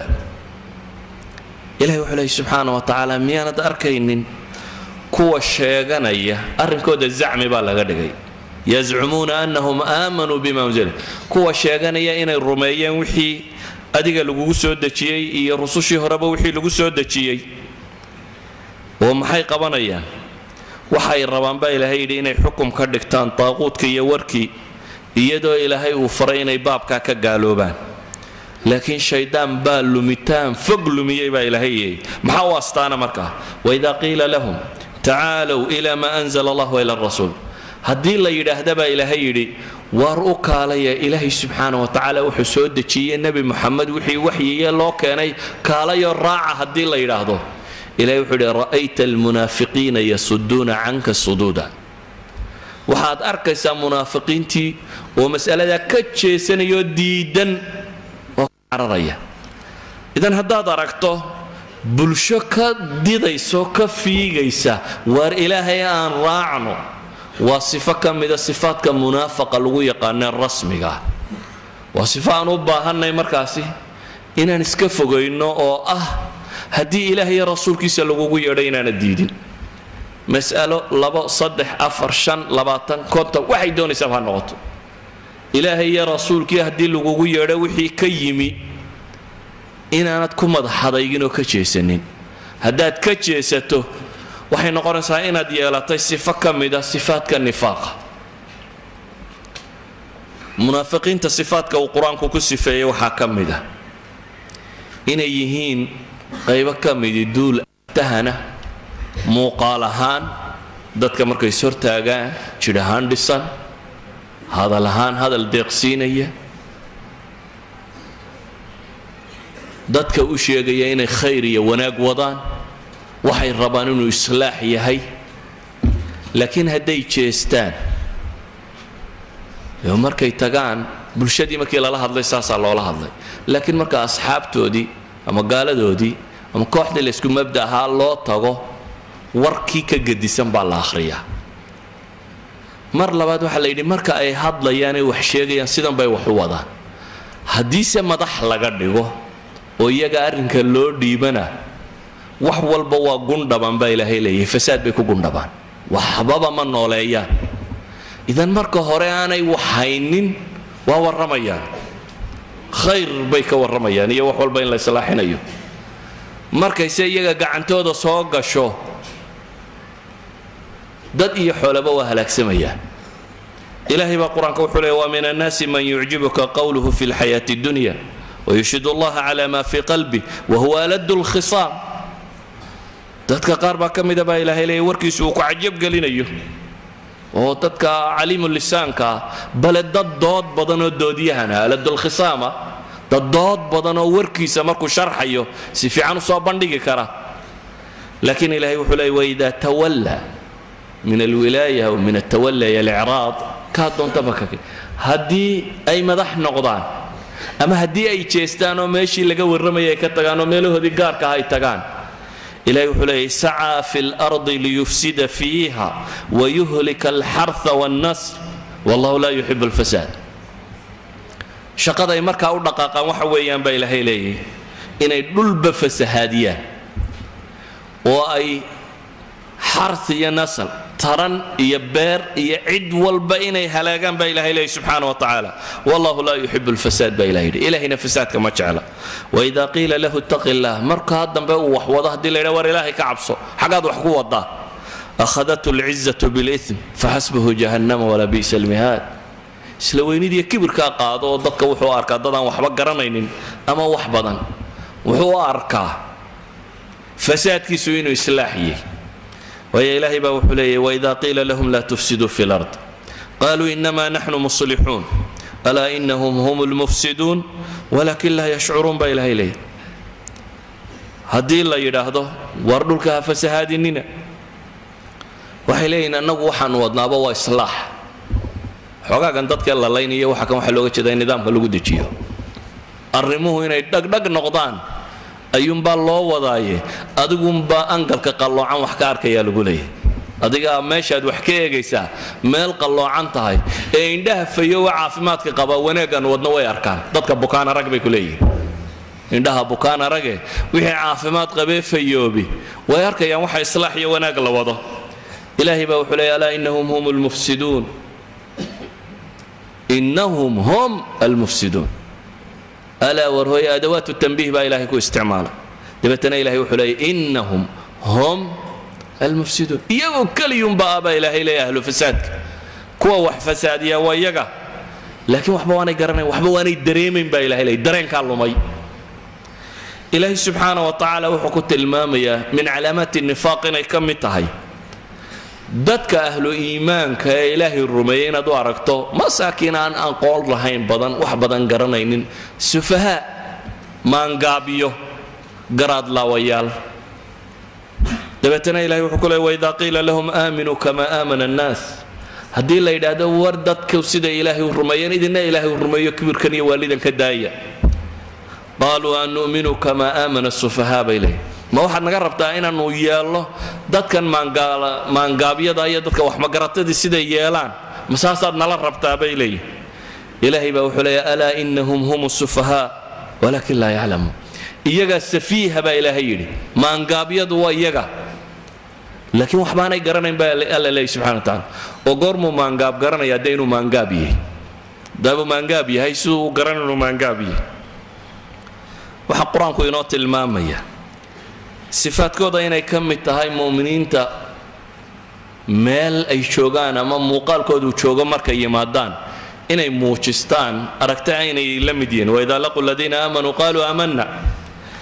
إلهي وحليه سبحانه وتعالى ميانة أركين كوى الشيغانية أرنكود الزعم بالغدقي yazcumuuna anahum aamanuu bima unzila kuwa sheeganaya inay rumeeyeen wixii adiga lagugu soo dejiyey iyo rusushii horeba wixii lagu soo dejiyey oo maxay qabanayaan waxay rabaan baa ilaahay yidhi inay xukum ka dhigtaan taaquudka iyo warkii iyadoo ilaahay uu faray inay baabkaa ka gaaloobaan laakiin shaydaan baa lumitaan fog lumiyey baa ilaahay yeeyey maxaa u astaana markaa waidaa qiila lahum tacaalow ila ma anzala allah waila rasuul haddii la yidhaahda baa ilaahay yidhi waar u kaalaya ilaahay subxaana wa tacaala wuxuu soo dejiyey nebi muxamed wixii waxyiye loo keenay kaalayo raaca haddii la yidhaahdo ilahay wuxuu yidhi ra'ayta almunaafiqiina yasuduuna canka suduuda waxaad arkaysaa munaafiqiintii oo mas'aladaa ka jeesanayoo diidan oo ka cararaya idan haddaad aragto bulsho ka didayso ka fiigaysa waar ilaahay aan raacno waa sifo ka mida sifaadka munaafaqa lagu yaqaanee rasmiga waa sifo aan u baahannay markaasi inaan iska fogayno oo ah haddii ilaah iyo rasuulkiisa lagugu yeedho inaana diidin mas'alo labo saddex afar shan labaatan konton waxay doonaysaaba ha noqoto ilaahay iyo rasuulkii haddii lagugu yeedho wixii ka yimi inaanad ku madaxadaygin oo ka jeesanin haddaad ka jeesato waxay noqonaysaa inaad yeelatay sifo ka mida sifaadka nifaaqa munaafiqiinta sifaadka uu qur-aanku ku sifeeyey waxaa ka mid a inay yihiin qaybo ka midi duul tahana muuqaal ahaan dadka markay is hortaagaan jidh ahaan dhisan hadal ahaan hadal deeqsiinaya dadka u sheegaya inay khayr iyo wanaag wadaan waxay rabaan inuu islaax yahay laakiin hadday jeestaan markay tagaan bulshadii markii lala hadlay saasaa loola hadlay laakiin marka asxaabtoodii ama gaaladoodii ama kooxdii laysku mabda ahaa loo tago warkii ka gedisan baa la akhriyaa mar labaad waxaa la yidhi marka ay hadlayaanay wax sheegayaan sidan bay wax u wadaan haddiise madax laga dhigo oo iyaga arrinka loo dhiibana wax walba waa gundhaban baa ilaahay leeyahay fasaad bay ku gundhabaan waxbaba ma nooleeyaan idan marka hore aanay wax haynin waa warramayaan khayr bay ka warramayaan iyo wax walba in la islaaxinayo markayse iyaga gacantooda soo gasho dad iyo xoolaba waa halaagsamayaan ilaahay baa qur-aanka wuxuu leeya waa min annaasi man yucjibuka qowluhu fi lxayaati اdunya wayushhid allaha cala ma fi qalbi wahuwa aladu lkhisaam dadka qaar baa ka mida baa ilaahay leeya warkiisu uu ku cajabgelinayo oo dadka caliimu lisaanka ah bale dad dood badan oo doodyahana aladulkhisaama dad dood badan oo warkiisa markuu sharxayo si fiican u soo bandhigi kara laakiin ilahay wuxuu leeya waida tawalla min alwilaaya aw min altawalla iyo alicraad kaa doontaba ka haddii ay madax noqdaan ama haddii ay jeestaan oo meeshii laga warramayay ay ka tagaan oo meelahoodii gaarka ah ay tagaan ilahay wuxuu leeyay sacaa fi lardi liyufsida fiiha wayuhlika alxarha wاnnasr wallahu laa yuxibu alfasaad shaqaday markaa u dhaqaaqaan waxa weeyaan baa ilaahay leeyahy inay dhulba fasahaadiyaan oo ay xarth iyo nasl taran iyo beer iyo cid walba inay halaagaan baa ilahay leeyahy subxaana wa tacaala wallahu laa yuxibu alfasaad baa ilahay yidhi ilahayna fasaadka ma jecla waida qiila lahu ittaqi illah markaa dambe uu wax wado haddii la yidha war ilaahay ka cabso xaggaad wax ku wadaa akhadathu alcizatu bilism faxasbuhu jahannama walaa bi'sa almihaad isla weynidiiyo kibirkaa qaado oo dadka wuxuu arkaa dadaan waxba garanaynin ama wax badan wuxuu u arkaa fasaadkiisu inuu islaaxiyey waayo ilaahay baa wuxuu leeyahy waida qiila lahum laa tufsiduu fi lard qaluu inama naxnu muslixuun alaa inahum hum lmufsiduun walakin laa yashcuruun baa ilaahay leeyahy haddii la yidhaahdo war dhulka ha fasahaadinina waxay leeyihin annagu waxaanu wadnaaba waa islaax xoogaagan dadka lalaynaya waxa kan waxaa looga jeeda in nidaamka lagu dejiyo arrimuhu inay dhagdhag noqdaan ayuunbaa loo wadaaye adigunbaa angalka qalloocan wax ka arkayaa lagu leeyahy adigaa meeshaad wax ka eegaysaa meel qalloocan tahay ee indhaha fayowa caafimaadka qabaa wanaaggan wadno way arkaan dadka bukaan arag bay ku leeyihin indhaha bukaan arage wixii caafimaad qabee fayoobi way arkayaan waxa islaax iyo wanaag la wado ilaahay baa wuxuu leeya alaa inahum hum lmufsiduun inahum hum almufsiduun alaa war hooye adawaat tanbiih baa ilahay ku isticmaala dabeetana ilahay wuxuu leeya inahum hum almufsiduun iyagoo keliyunba ah baa ilaahay leeya ahlu fasaadka kuwa wax fasaadiya waa iyaga laakiin waxba waanay garanayn waxba waanay dareemayn baa ilahay leeya dareenkaa lumay ilaahay subxaana wa tacaala wuxuu ku tilmaamayaa min calaamaati nifaaq inay ka mid tahay dadka ahlu iimaanka ee ilaahay rumeeyey inaad u aragto masaakiin aan aqoon lahayn badan wax badan garanaynin sufahaa maangaabiyo garaad laawayaal dabeetana ilahay wuxuu ku leey waidaa qiila lahum aaminuu kama aamana annaas haddii la yidhaahdo war dadku sida ilaahay u rumeeyeen idina ilaahay u rumeeyo kibirkan iyo waalidan ka daaya qaaluu an nu'minu kama aamana sufahaa bay leeyihin ma waxaad naga rabtaa inaanu yeelno dadkan maangaabyada iyo dadka waxmagaratadii siday yeelaan ma saasaad nala rabtaa bay leeyihin ilaahay baa wuxuu leeya alaa inahum hum sufahaa walaakin laa yaclamuun iyagaa safiiha baa ilaahay yidhi maangaabyadu waa iyaga laakiin waxbaanay garanayn baa alla leeyahy subxana wa tacaala oo goormuu maangaab garanaya dee inuu maangaab yahay daabuu maangaab yahay siduu u garan inuu maangaab yahay waxaa qur-aanku inoo tilmaamaya sifaadkooda inay ka mid tahay mu'miniinta meel ay joogaan ama muuqaalkoodu joogo markay yimaadaan inay muujistaan aragta aynay la mid yihiin waidaa laquu aladiina aamanuu qaaluu aamanna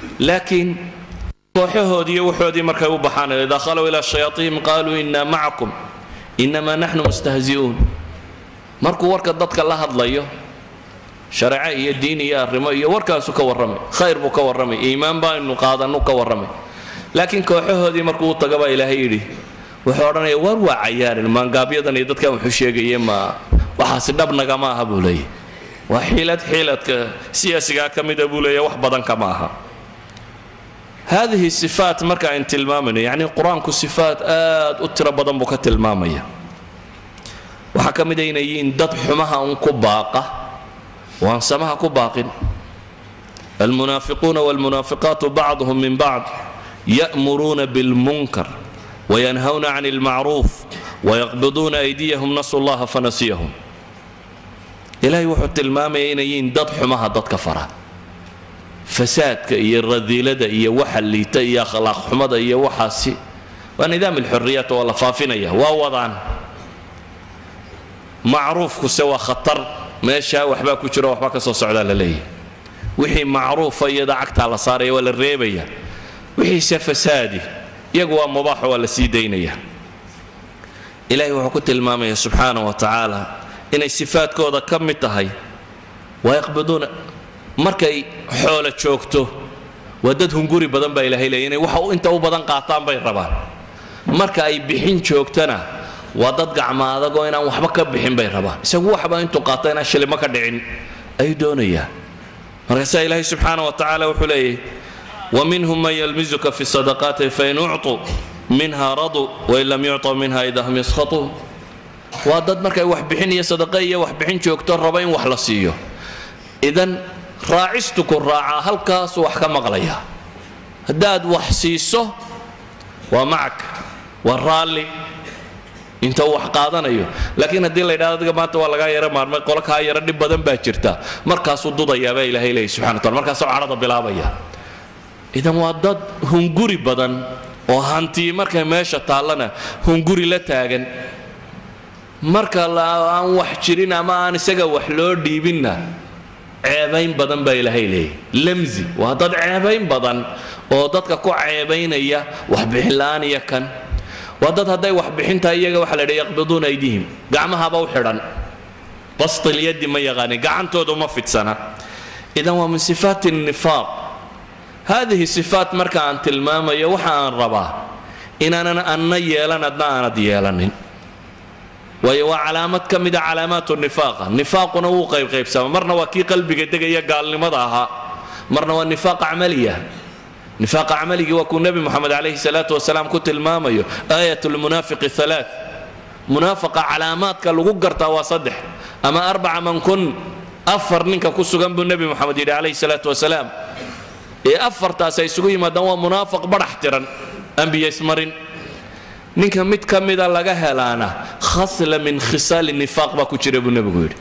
laakiin kooxahoodii iyo waxoodii markay u baxaan idaa khalow ilaa shayaaiihim qaaluu innaa macakum innamaa naxnu mustahzi'uun markuu warka dadka la hadlayo shareeco iyo diin iyo arrimo iyo warkaasu ka warramay khayr buu ka warramay iimaan baaynu qaadannu ka warramay laakiin kooxahoodii markuu u taga baa ilaahay yidhi wuxuu odhanaya waar waa cayaarin maangaabyadan iyo dadkan wuxuu sheegaye ma waxaasi dhabnaga ma aha buu leeyahy waa xiilad xiiladka siyaasigaa ka mida buu leeyahy wax badan kama aha haadihi sifaat marka ayn tilmaamayno yacni qur-aanku sifaat aad u tiro badan buu ka tilmaamaya waxaa ka mid a inay yihiin dad xumaha un ku baaqa oo aan samaha ku baaqin almunaafiquuna walmunaafiqaatu bacduhum min bacd ya'muruuna bilmunkar wayanhawna can ilmacruuf wayaqbiduuna aydiyahum nasu llaha fanasiyahum ilaahay wuxuu tilmaamaya inay yihiin dad xumaha dadka fara fasaadka iyo radiilada iyo waxa liita iyo akhlaaq xumada iyo waxaasi waa nidaam alxuriyaat waa la faafinaya waa wadaan macruufkuse waa khatar meeshaa waxbaa ku jiro waxba ka soo socdaa la leeyahy wixii macruufa iyada cagtaa la saaraya waa la reebaya wixiise fasaadi iyagu waa mubaaxo waa la sii daynaya ilaahay wuxuu ku tilmaamaya subxaana wa tacaala inay sifaadkooda ka mid tahay wayaqbiduuna markay xoolo joogto waa dad hunguri badan baa ilahay leeya inay waxa inta u badan qaataan bay rabaan marka ay bixin joogtana waa dad gacma adagoo inaan waxba ka bixin bay rabaan isagu waxba intuu qaato inaan shilimo ka dhicin ayuu doonayaa markaasaa ilaahay subxaana wa tacaala wuxuu leeyahy waminhum man yalmizuka fi sadaqaati fain ucطuu minha raduu wain lam yucطau minha ida hum yaskhatuun waa dad markay waxbixin iyo sadaqa iyo waxbixin joogto raba in wax la siiyo idan raacistu ku raacaa halkaasuu wax ka maqlaya haddaad wax siiso waa macag waa raalli inta uu wax qaadanayo laakiin haddii la yidhahdo adiga maanta waa lagaa yaro maarmay qolo kaa yaro dhib badan baa jirta markaasuu dudayaabaa ilahay leeyay subxana wataala markaasuu cadhada bilaabaya idan waa dad hunguri badan oo hantii markay meesha taallana hunguri la taagan marka aan wax jirin ama aan isaga wax loo dhiibinna ceebayn badan baa ilaahay leeyay lamzi waa dad ceebayn badan oo dadka ku ceebaynaya waxbixin la'aan iyo kan waa dad hadday waxbixintahay iyaga waxa la yidhi yaqbiduuna aydihim gacmahaba u xidhan bastilyadi ma yaqaanin gacantooda uma fidsana idan waa min sifaati nifaaq haadihi sifaat marka aan tilmaamayo waxa aan rabaa inaanan anna yeelan adna aanad yeelanin waayo waa calaamad ka mida calaamaat nifaaqa nifaaquna wuu qaybqaybsama marna waa kii qalbiga degaya gaalnimada ahaa marna waa nifaaq camaliya nifaaqa camaligii waa kuu nebi moxamed calayhi salaatu wasalaam ku tilmaamayo aayat lmunaafiqi alaa munaafaqa calaamaadka lagu gartaa waa saddex ama arbaca man kun afar ninka ku sugan buu nebi moxamed yidhi calayhi salaatu wasalaam ee afartaas ay isugu yimaadaan waa munaafaq badhax tiran ambiyaysmarin ninka mid ka mida laga helaana khasla min khisaali nifaaq baa ku jira buu nebigu yidhi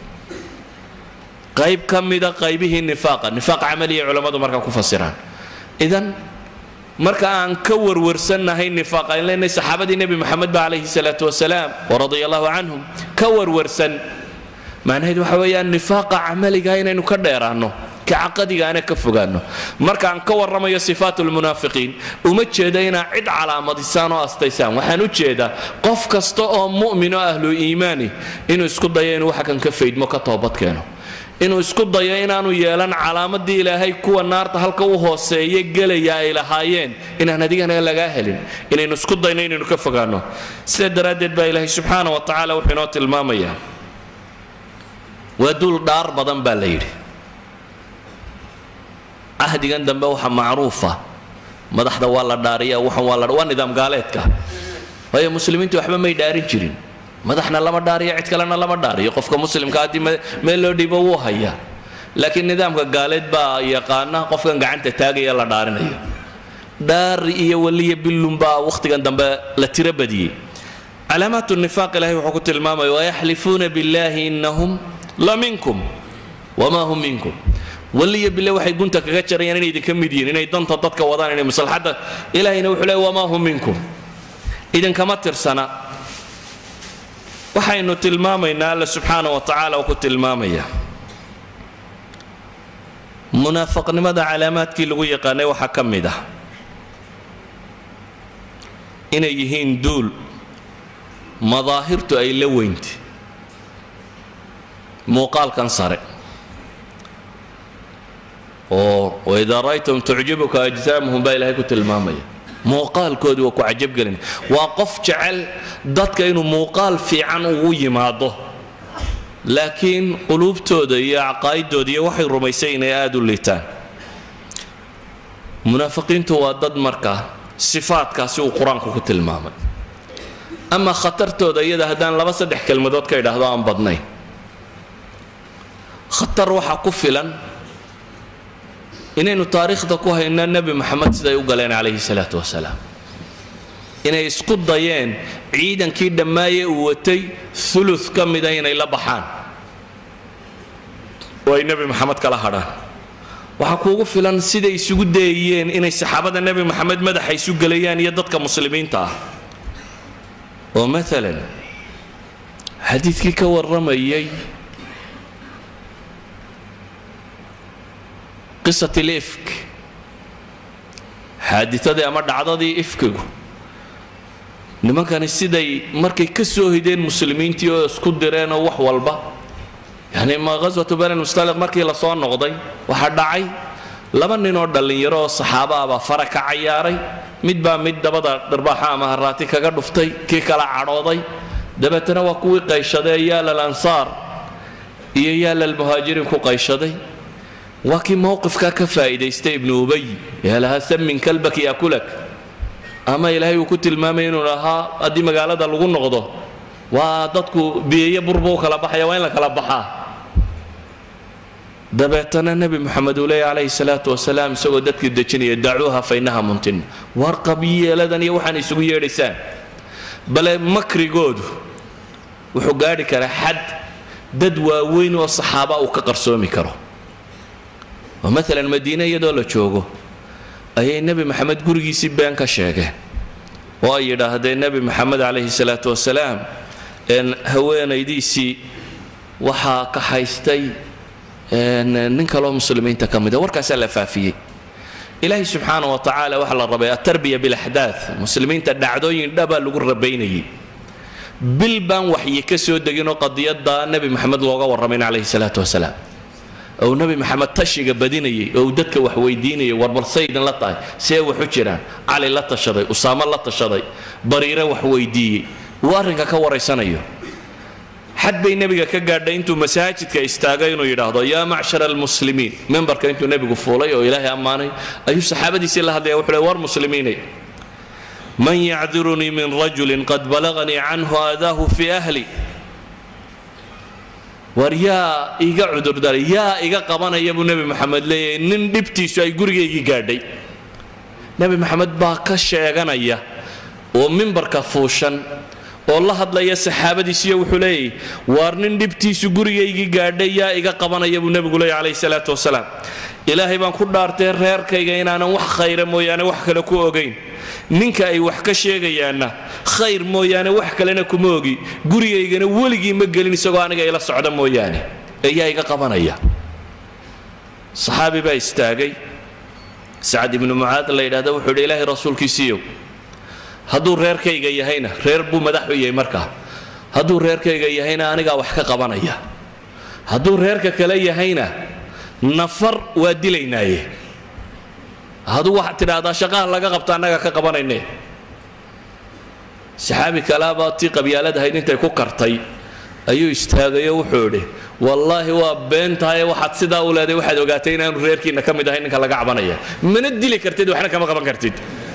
qayb ka mida qaybihii nifaaqa nifaaq camaliya culammadu markaa ku fasiraan idan marka aan ka warwarsannahay nifaaq aan leenahay saxaabadii nebi moxamed ba calayhi salaatu wasalaam waradia allahu canhum ka warwarsan macnaheed waxa weeyaan nifaaqa camaliga inaynu ka dheeraanno ka caqadigaana ka fogaanno markaan ka warramayo sifaat lmunaafiqiin uma jeeda inaa cid calaamadisaan oo astaysaan waxaan u jeedaa qof kasta oo mu'min oo ahlu iimaani inuu isku dayo inuu waxa kan ka faydmo ka toobadkeeno inuu isku dayo inaanu yeelan calaamadii ilaahay kuwa naarta halka u hooseeye gelaya ay lahaayeen inaan adigana lagaa helin inaynu isku dayno inaynu ka fogaanno sidaa daraaddeed baa ilaahay subxaana wa tacaala wuxuu inoo tilmaamayaa waa duul dhaar badan baa la yidhi cahdigan dambe waxa macruufa madaxda waa la dhaariya waxan waa la waa nidaam gaaleedka waayo muslimiintu waxba may dhaarin jirin madaxna lama dhaariyo cid kalena lama dhaariyo qofka muslimka haddii meel loo dhiibo wuu hayaa laakiin nidaamka gaaleed baa yaqaana qofkan gacanta taagaya la dhaarinayo dhaari iyo waliya billun baa wakhtigan dambe la tiro badiyey calaamaat nifaaq ilahay wuxuu ku tilmaamaya wayaxlifuuna billahi innahum la minkum wamaa hum minkum waliya bille waxay gunta kaga jarayaan inay idinka mid yihiin inay danta dadka wadaan inay maslaxadda ilaahayna wuxuu leey wamaa hum minkum idinkama tirsana waxaynu tilmaamaynaa alla subxaana wa tacaala uu ku tilmaamaya munaafaqnimada calaamaadkii lagu yaqaanay waxaa ka mid ah inay yihiin duul madaahirtu ay la weyntay muuqaalkan sare oo waidaa ra'aytum tucjibuka ajsaamuhum baa ilaahay ku tilmaamaya muuqaalkoodii waa ku cajabgelin waa qof jecel dadka inuu muuqaal fiican ugu yimaado laakiin quluubtooda iyo caqaa'idooda iyo waxay rumaysay inay aada u liitaan munaafiqiintu waa dad markaa sifaadkaasi uu qur-aanku ku tilmaamay ama khatartooda iyada haddaan laba saddex kelmadood ka idhaahdo aan badnayn khatar waxaa ku filan inaynu taariikhda ku hayno nebi moxamed siday u galeen calayhi salaatu wasalaam inay isku dayeen ciidankii dhammaaye uu watay ulu ka mida inay la baxaan oo ay nebi moxamed kala hadhaan waxaa kuugu filan siday isugu dayayeen inay saxaabada nebi moxamed madaxa isu gelayaan iyo dadka muslimiinta ah oo maalan xadiidkii ka warramayay qisat lifk xaaditadii ama dhacdadii ifkigu nimankani siday markay ka soo hideen muslimiintii oo isku direen oo wax walba yani ma ghaswatu bani mustaliq markii lasoo noqday waxaa dhacay laba nin oo dhallinyaro oo saxaaba ah baa fara ka cayaaray mid baa mid dabada dharbaaxa ama haraati kaga dhuftay kii kala cadhooday dabeetana waa kuwii qayshadee yaalal ansaar iyo yaalal muhaajiriin ku qayshaday waa kii mowqifkaa ka faa'iidaystay ibnu ubay ee lahaa samin kalbak yakulak ama ilaahay uu ku tilmaamay inuu lahaa haddii magaalada lagu noqdo waa dadku biyeeye burba u kala baxaya waa in la kala baxaa dabeetana nebi moxamed uu leeya calayhi salaatu wasalaam isagoo dadkii dejinaya dacuuha fa innaha muntin war qabyeeladan iyo waxaan isugu yeedhaysaan bale makrigoodu wuxuu gaadhi karaa xad dad waaweyn oo saxaaba uu ka qarsoomi karo oo maalan madiine iyadoo la joogo ayay nebi maxamed gurigiisii been ka sheegeen oo ay yidhaahdeen nebi maxamed calayhi salaatu wasalaam haweenaydiisii waxaa ka haystay nin kaloo muslimiinta ka mida warkaasaa la faafiyey ilaahay subxaana wa tacaala waxaa la rabay atarbiya bilaxdaad muslimiinta dhacdooyin dhabaa lagu rabaynayay bil baan waxyi ka soo deginoo qadiyadda nebi maxamed looga warramayn calayhi salaatu wasalaam ou nebi maxamed tashiga badinayay oo uu dadka wax weydiinayay warbal saydin la tahay see waxu jiraan cali la tashaday usaamo la tashaday bariire wax weydiiyey uu arrinka ka waraysanayo xad bay nebiga ka gaadhay intuu masaajidka istaagay inuu yidhaahdo yaa macshara almuslimiin membarka intuu nebigu fuulay oo ilaahay ammaanay ayuu saxaabadiisii la hadlaya wuxuu le war muslimiinay man yacdirunii min rajulin qad balaganii canhu aadaahu fii ahli war yaa iga cudurdaray yaa iga qabanaya buu nebi maxamed leeyahay nin dhibtiisu ay gurigaygii gaadhay nebi maxamed baa ka sheeganaya oo mimbarka fuushan oo la hadlaya saxaabadiisiyo wuxuu leeyahy waar nin dhibtiisu gurigaygii gaadhay yaa iga qabanaya buu nebigu leeyahy calayhi salaatu wasalaam ilaahay baan ku dhaartay reerkayga inaanan wax khayra mooyaane wax kale ku ogayn ninka ay wax ka sheegayaanna khayr mooyaane wax kalena kuma ogi gurigaygana weligii ma gelin isagoo aniga ila socda mooyaane ee yaa iga qabanaya saxaabi baa istaagay sacad ibnu mucaad la yidhahda wuxuu yidhi ilaahay rasuulkiisiiyow hadduu reerkayga yahayna reer buu madax u yahay markaa hadduu reerkayga yahayna anigaa wax ka qabanaya hadduu reerka kale yahayna nafar waa dilaynaaye hadduu waxaad tidhaahdaa shaqaha laga qabta annaga ka qabanayne saxaabi kalaabaa tii qabyaalad ahayd intay ku kartay ayuu istaagayo wuxuu idhi wallaahi waa been tahay waxaad sidaa u leeday waxaad ogaatay inaanu reerkiinna ka mid ahay ninka laga cabanaya mana dili kartid waxna kama qaban kartid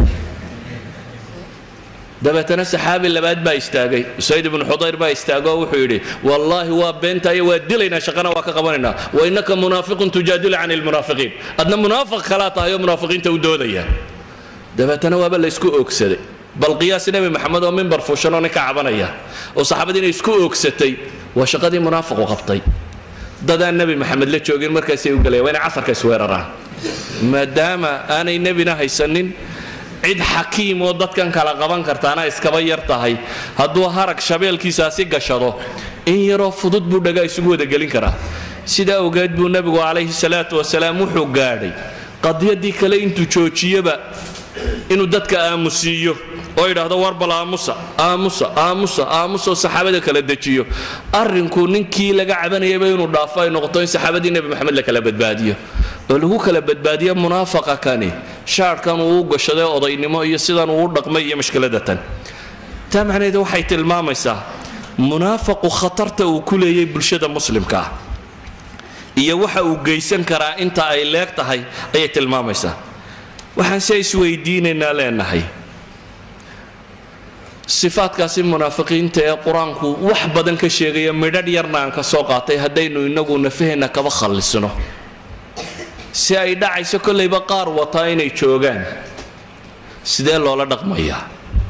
dabeetana saxaabi labaad baa istaagay usayd ibnu xudayr baa istaagoo wuxuu yidhi wallaahi waa beentaayo waa dilaynaa shaqana waa ka qabanaynaa wa innaka munaafiqun tujaadilu can ilmunaafiqiin adna munaafiq kalaa tahay oo munaafiqiinta u doodaya dabeetana waaba la isku oogsaday bal qiyaas nebi maxamed oo mimbar fuushan oo ninka cabanaya oo saxaabadii inay isku oogsatay waa shaqadii munaafiqu qabtay dadaan nebi maxamed la joogin markaasay u galayan waa inay casarka isweeraraan maadaama aanay nebina haysanin cid xakiim oo dadkan kala qaban kartaana iskaba yar tahay hadduu harag shabeelkiisaasi gashado in yaroo fudud buu dhagaa isugu wada gelin karaa sidaa ogeed buu nebigu calayhi salaatu wasalaam wuxuu gaadhay qadiyadii kale intuu joojiyaba inuu dadka aamusiiyo oo yidhaahdo warbal aamusa aamusa aamusa aamusa oo saxaabada kala dejiyo arrinku ninkii laga cabanayaba inuu dhaafo ay noqoto in saxaabadii nebi maxamed la kala badbaadiyo oo lagu kala badbaadiyo munaafaqa kani shaadhkan uu u gashaday odaynimo iyo sidan uu u dhaqmay iyo mashkiladatan taa macnaheedu waxay tilmaamaysaa munaafaqu khatarta uu ku leeyay bulshada muslimka ah iyo waxa uu geysan karaa inta ay leeg tahay ayay tilmaamaysaa waxaan se isweydiinaynaa leenahay sifaadkaasi munaafiqiinta ee qur-aanku wax badan ka sheegaya midhadh yarna aan ka soo qaatay haddaynu inagu nafaheenna kaba khallisno si ay dhacayso kollayba qaar wataa inay joogaan sidee loola dhaqmayaa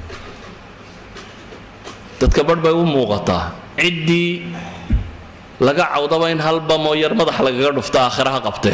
dadka badh bay u muuqataa ciddii laga cawdaba in hal bamoo yar madax lagaga dhufta aakhiraha qabtee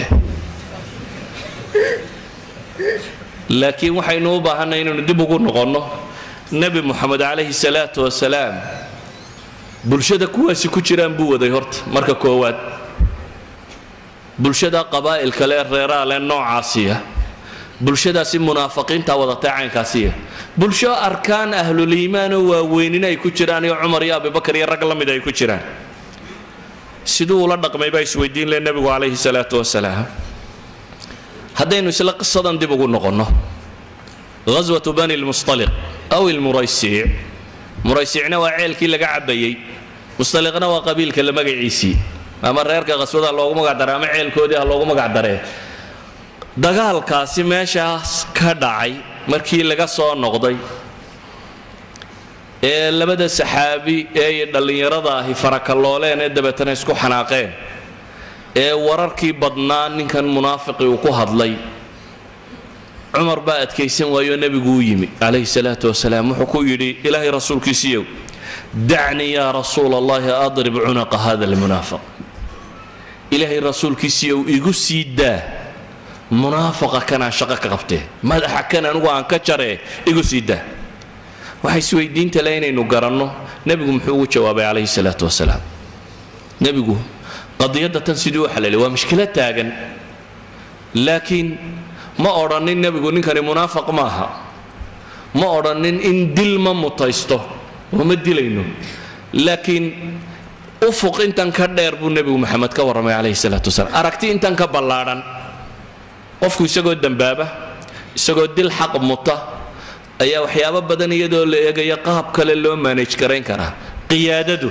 laakiin waxaynu u baahanay inaynu dib ugu noqonno nebi moxamed calayhi salaatu wasalaam bulshada kuwaasi ku jiraan buu waday horta marka koowaad bulshada qabaa'ilka le reeraa le noocaasiya bulshadaasi munaafiqiinta wadatay caynkaasiya bulsho arkaan ahluliimaanoo waaweynina ay ku jiraan iyo cumar iyo abibakar iyo rag la mid ay ku jiraan siduu ula dhaqmay baa isweydiin le nebigu calayhi salaatu wasalaam haddaynu isla qisadan dib ugu noqonno ghaswatu bani lmustaliq aw ilmuraysiic muraysiicna waa ceelkii laga cabayey mustaliqna waa qabiilka la magaciisii ama reerka qaswada ha loogu magacdaray ama ceelkoodii ha loogu magacdaree dagaalkaasi meeshaas ka dhacay markii laga soo noqday ee labada saxaabi ee dhallinyarada ahi farakalooleen ee dabeetana isku xanaaqeen ee wararkii badnaa ninkan munaafiqi uu ku hadlay cumar baa adkaysan waayoo nebigu u yimi calayhi salaatu wasalaam wuxuu ku yidhi ilaahay rasuulkiisiiyow dacnii yaa rasuula allahi adrib cunaqa hada almunaafiq ilaahay rasuulkiisiiyow igu sii daa munaafaqa kanaan shaqo ka qabtee madaxa kan anigu aan ka jaree igu sii daa waxa isweydiinta le inaynu garanno nebigu muxuu ugu jawaabay calayhi salaatu wasalaam nebigu qadiyadda tan siduu u xalaalay waa mushkilo taagan laakiin ma odhanin nebigu ninkani munaafaq maaha ma odhanin in dil ma mutaysto oo ma dilayno laakiin ufuq intan ka dheer buu nebigu maxamed ka warramay calayhi salaatu wasalaam aragti intan ka ballaadhan qofku isagoo dembaaba isagoo dil xaq muta ayaa waxyaabo badan iyadoo la eegaya qaab kale loo maanaj garayn karaa qiyaadadu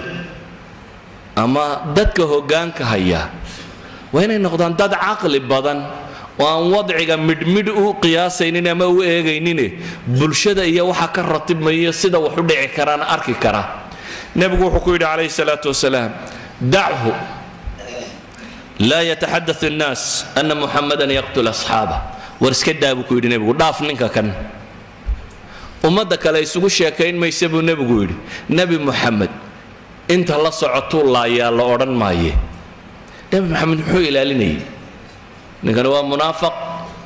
ama dadka hoggaanka haya waa inay noqdaan dad caqli badan oo aan wadciga midhmidh u qiyaasaynin ama u eegaynine bulshada iyo waxa ka ratibmayo sida wax u dhici karaan arki kara nebigu wuxuu ku yidhi calayhi salaatu wasalaam dachu laa yataxadaث الnaas ana muxamadan yaqtul asxaaba war iska daa buu ku yidhi nebigu dhaaf ninka kan ummadda kale isugu sheekayn maysa buu nebigu yidhi nebi muxamed inta la socotuu laayaa la odhan maaye nebi maxamed muxuu ilaalinayay ninkani waa munaafaq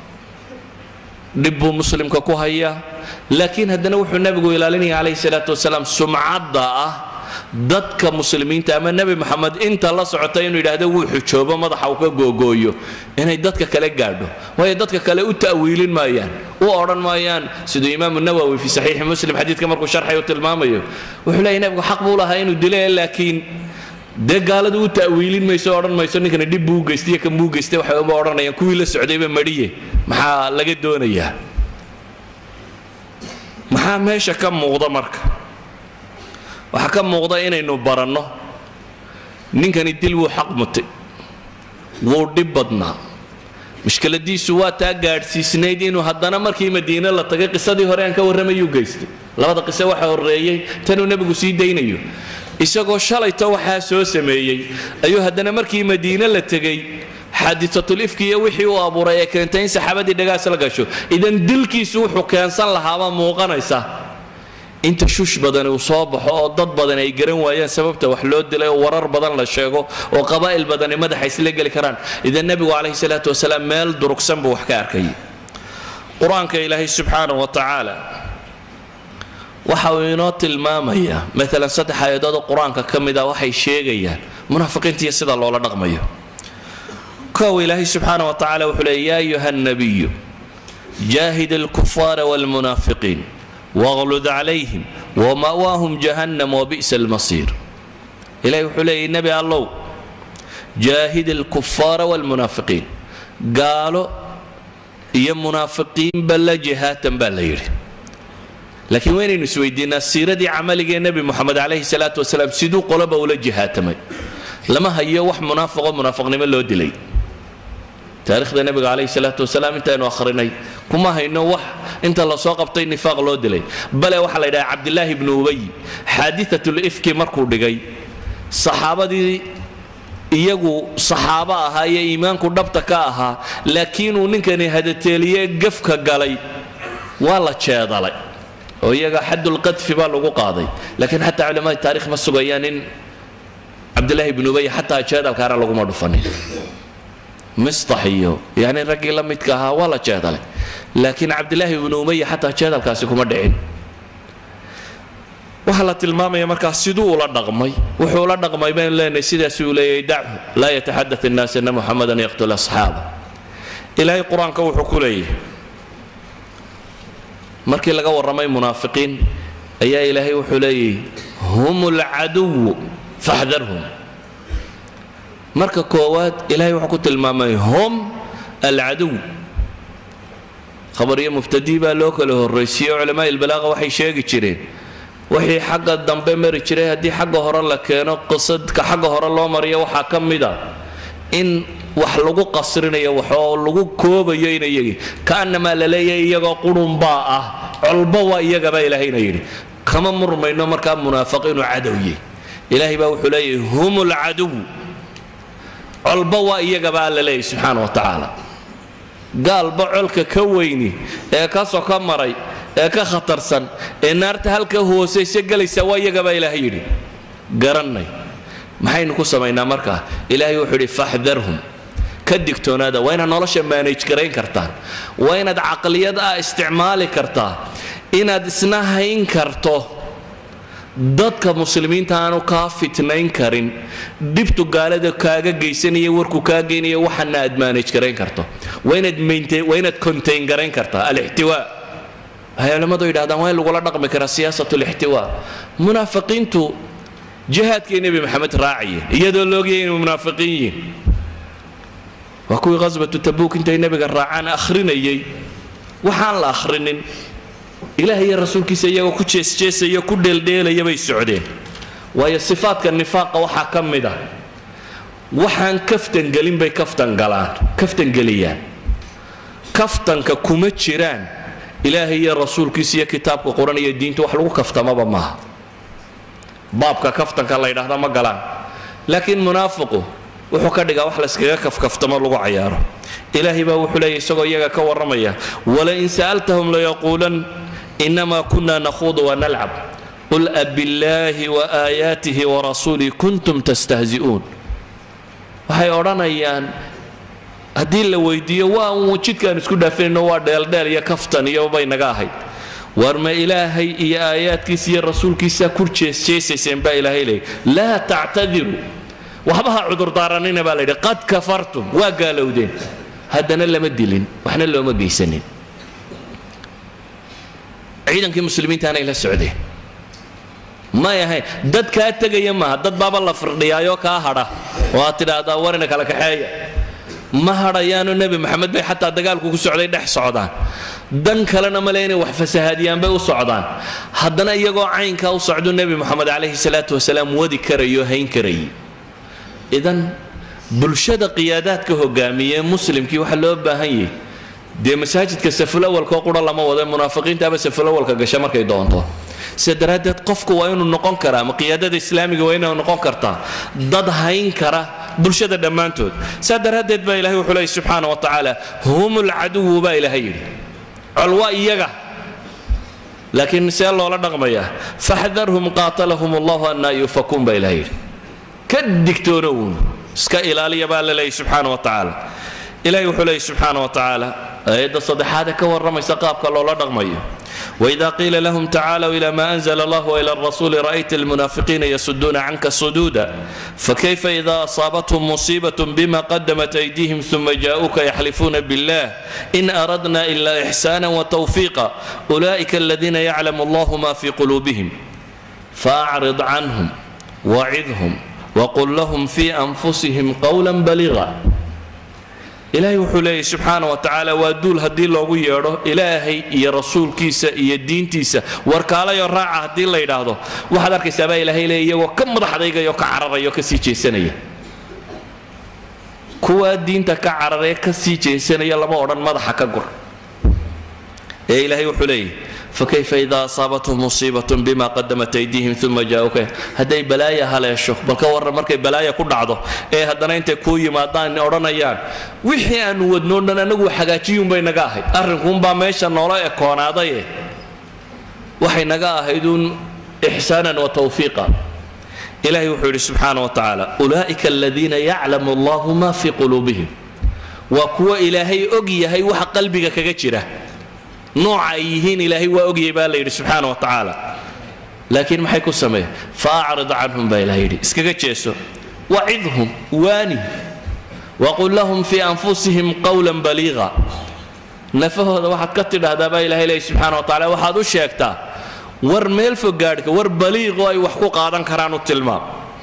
dhib buu muslimka ku hayaa laakiin haddana wuxuu nebigu ilaalinaya calayhi salaatu wasalaam sumcadda ah dadka muslimiinta ama nebi moxamed inta la socota inuu yidhaahdo wuu xujoobo madaxa uu ka googooyo inay dadka kale gaadho waayo dadka kale u ta'wiilin maayaan u odhan maayaan siduu imaamu nawowi fi saxiixi muslim xadiidka markuu sharxay u tilmaamayo wuxuu leeyahy nebigu xaq buu lahaa inuu dile laakiin dee gaaladu u ta'wiilin mayso odhan mayso ninkani dhib buu geystay kan buu geystay waxay uma odhanayaan kuwii la socdayba madhiye maxaa laga doonayaa maxaa meesha ka muuqda marka waxaa ka muuqda inaynu baranno ninkani dil wuu xaq mutay wuu dhib badnaa mushkiladiisu waa taa gaadhsiisnayd inuu haddana markii madiine la tagay qisadii hore aan ka warramayuu geystay labada qise waxa horreeyey tanuu nebigu sii daynayo isagoo shalayto waxaa soo sameeyey ayuu haddana markii madiine la tegey xaadiatulifki iyo wixii uu abuuray ee keentay in saxaabadii dhagaas la gasho idan dilkiisu wuxuu keensan lahaabaa muuqanaysa inta shush badani uu soo baxo oo dad badan ay garan waayaan sababta wax loo dilay oo warar badan la sheego oo qabaa'il badani madaxa isla geli karaan idan nebigu calayhi salaatu wasalaam meel durugsan buu wax ka arkayay qur-aanka ilaahay subxaana wa tacaala waxa uu inoo tilmaamayaa maalan saddex aayadood oo qur-aanka ka mid ah waxay sheegayaan munaafiqiinta iyo sida loola dhaqmayo kow ilaahay subxaana wa tacala wuxuu leey yaa ayuha nabiyu jaahid alkufaara waalmunaafiqiin waqlud calayhim wama'waahum jahannam wabi'sa almasiir ilahay wuxuu leeyay nebi allow jaahid alkufaara waalmunaafiqiin gaalo iyo munaafiqiinba la jihaatan baa la yidhi laakiin waynaynu isweydiinaa siiradii camaligee nebi moxamed calayhi salaatu wasalaam siduu qoloba ula jihaatamay lama hayo wax munaafiqo munaafiqnimo loo dilay taarikhda nebiga calayhi salaatu wasalaam intaynu akhrinay kuma hayno wax inta lasoo qabtay nifaaq loo dilay bale waxaa la yidhaha cabdilaahi ibnu ubay xaadiatul ifki markuu dhigay saxaabadii iyagu saxaabo ahaa iyo iimaanku dhabta ka ahaa laakiinuu ninkani hadateeliye gafka galay waa la jeedalay oo iyaga xadulqadfi baa lagu qaaday laakiin xataa culamada taarikh ma sugayaan in cabdilaahi ibnu ubay xataa jeedalkaana laguma dhufanin mistax iyo yani raggii la midka ahaa waa la jeedalay laakiin cabdilaahi ibnu umaya xataa jeedalkaasi kuma dhicin waxaa la tilmaamaya markaa siduu ula dhaqmay wuxuu ula dhaqmay baynu leenahay sidaas uu leeyahay dachu laa yataxadath innaas ana muxamadan yaqtul asxaaba ilaahay qur-aanka wuxuu ku leeyahay markii laga warramay munaafiqiin ayaa ilaahay wuxuu leeyahy hum alcaduwu faxdarhum marka koowaad ilahay wuxuu ku tilmaamay hum alcaduw khabar iyo mubtadii baa loo kala horraysiiye culamaa ilbalaaqa waxay sheegi jireen wixii xagga dambe mari jiray haddii xagga hore la keeno qisadka xagga hore loo mariyo waxaa ka mid a in wax lagu qasrinayo wax oo lagu koobayo ina iyagii kaanamaa la leeyahay iyagoo qurunbaa ah colba waa iyagabaa ilaahayna yidhi kama murmayno markaa munaafiqiinu cadowye ilaahay baa wuxuu leeyahay hum lcaduw colba waa iyagaba alla leeyahy subxaana wa tacaala gaalba colka ka weyni ee ka soka maray ee ka khatarsan ee naarta halka hoosaysa gelaysa waa iyagabaa ilaahay yidhi garannay maxaynu ku samaynaa markaa ilaahay wuxuu yidhi faxdarhum ka digtoonaada waa inaad nolosha maanaj garayn kartaan waa inaad caqliyad ah isticmaali kartaa inaad isna hayn karto dadka muslimiinta aanu kaa fitnayn karin dhibtu gaalada kaaga geysanaya warku kaa geynaya waxana aad maanaj garayn karto waa inaad contain garayn kartaa alixtiwaa waxay culimmadu yidhahdaan waa in lagula dhaqmi karaa siyaasat lixtiwaa munaafiqiintu jihaadkay nebi maxamed raacaya iyadoo loogayay inay munaafiqiin yihiin waa kuwii khasbatu tabuuk intay nebiga raacaan akhrinayay waxaan la akhrinin ilaah iyo rasuulkiisa iyagoo ku jeesjeesaya ku dheeldheelaya bay socdeen waayo sifaadka nifaaqa waxaa ka mid ah waxaan kaftangelin bay kaftan galaan kaftangeliyaan kaftanka kuma jiraan ilaahay iyo rasuulkiisa iyo kitaabka quran iyo diinta wax lagu kaftamaba maaha baabka kaftanka la ydhahda ma galaan laakiin munaafiqu wuxuu ka dhigaa wax layskaga kafkaftamo lagu cayaaro ilaahay baa wuxuu leeyahy isagoo iyaga ka warramaya walain sa'altahum layaquulan inama kuna nakhuudu wanalcab qul abillaahi waaayaatihi warasuulih kuntum tastahzi'uun waxay odhanayaan haddii la weydiiyo waa uun jidkaan isku dhaafinayno waa dheeldheel iyo kaftan iyo bay naga ahayd war ma ilaahay iyo aayaadkiisa iyo rasuulkiisa kur jeesjeesayseen baa ilaahay leeyay laa tactadiru waxba ha cudurdaaranina baa layidhi qad kafartum waa gaalowdeen haddana lama dilin waxna looma geysanin ciidankii muslimiintaanay la socdeen may ahayn dad kaa tegaya maaha dad baaba la firdhiyaayoo kaa hadha oo aad tidhaahdaa warina kala kaxeeya ma hadhayaano nebi maxamed bay xataa dagaalku ku socday dhex socdaan dan kalena male inay wax fasahaadiyaan bay u socdaan haddana iyagoo caynkaa u socdu nebi moxamed calayhi salaatu wasalaam wadi karayo hayn karayay idan bulshada qiyaadaadka hogaamiye muslimkii waxaa loo baahan yahay dee masaajidka safulawalkoo qura lama wado munaafiqiintaaba safulawalka gasha markay doonto sida daraaddeed qofku waa inuu noqon karaa ama qiyaadada islaamiga waa inay noqon kartaa dad hayn kara bulshada dhammaantood saa daraaddeed baa ilahay wuxuu leeyay subxaana wa tacaala hum lcaduwu baa ilaahay yidhi col waa iyaga laakiin see loola dhaqmayaa faxdarhum qaatalahum allahu annaa yufakuun baa ilahay yidhi ka digtoona uun iska ilaaliya baa la leeyay subxaana wa tacaala ilahay wuxuu leeyay subxaana wa tacaala aayadda saddexaad ee ka warramaysa qaabka loola dhaqmayo وإذا قيل لهم تعالوا إلى ما أنزل الله وإلى الرسول رأيت المنافقين يسدون عنك صدودا فكيف إذا أصابتهم مصيبة بما قدمت أيديهم ثم جاءوك يحلفون بالله إن أردنا إلا إحسانا وتوفيقا أولئك الذين يعلم الله ما في قلوبهم فأعرض عنهم وعظهم وقل لهم في أنفسهم قولا بليغا ilaahay wuxuu leeyahy subxaana wa tacaala waa duul haddii loogu yeedho ilaahay iyo rasuulkiisa iyo diintiisa warkaalayo raaca haddii la yidhaahdo waxaad arkaysaa baa ilaahay leeya iyagoo ka madaxdaygayo ka cararaya oo ka sii jeesanaya kuwaa diinta ka cararee ka sii jeesanaya lama odhan madaxa ka gur ee ilaahay wuxuu leeyahy fakayfa idaa asaabathum musiibatun bima qadamat aydiihim uma jaauka hadday balaaya haleesho bal ka warran markay balaaya ku dhacdo ee haddana intay kuu yimaadaan odhanayaan wixii aanu wadnoo dhan anagu hagaajiyuunbay naga ahayd arrinkuunbaa meesha noola ekoonaadaye waxay naga ahayduun ixsaanan wa tawfiiqa ilahay wuxuu yidhi subxaana wa tacaala ulaa'ika aladiina yaclamu allahu ma fii quluubihim waa kuwa ilaahay og yahay waxa qalbiga kaga jira nooca ay yihiin ilaahay waa ogyay baa la yidhi subxaana wa tacaala laakiin maxay ku sameeyeen fa acrid canhum baa ilahay yidhi iskaga jeeso wacidhum waani waqul lahum fii anfusihim qawlan baliiqa nafahooda waxaad ka tidhaahdaa baa ilahay leeyahy subxaana wa tacala waxaad u sheegtaa war meel fog gaadhka war baliiqoo ay wax ku qaadan karaan u tilmaam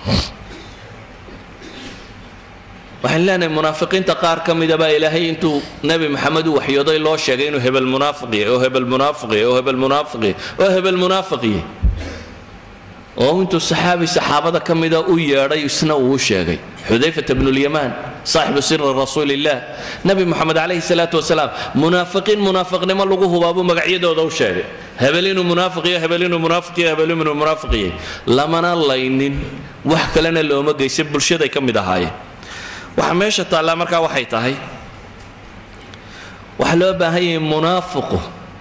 waxaan leenahay munaafiqiinta qaar ka mida baa ilaahay intuu nebi maxamed u waxyooday loo sheegay inuu hebel munaafiqiye oo hebel munaafiqiye oo hebel munaafiqiye oo hebel munaafiqiye oo intuu saxaabi saxaabada ka mida u yeedhay isna uu u sheegay xudayfata bnulyamaan saaxibu siri rasuuliillah nebi moxamed calayhi salaatu wasalaam munaafiqiin munaafiqnimo lagu hubaabuu magacyadooda u sheegay hebel inuu munaafiqiyo hebel inuu munaafiqiyo hebel inuu munaafiqiye lamana laynin wax kalena looma geysan bulshaday ka mid ahaayeen waxa meesha taallaa markaa waxay tahay waxaa loo baahan yahay munaafiqu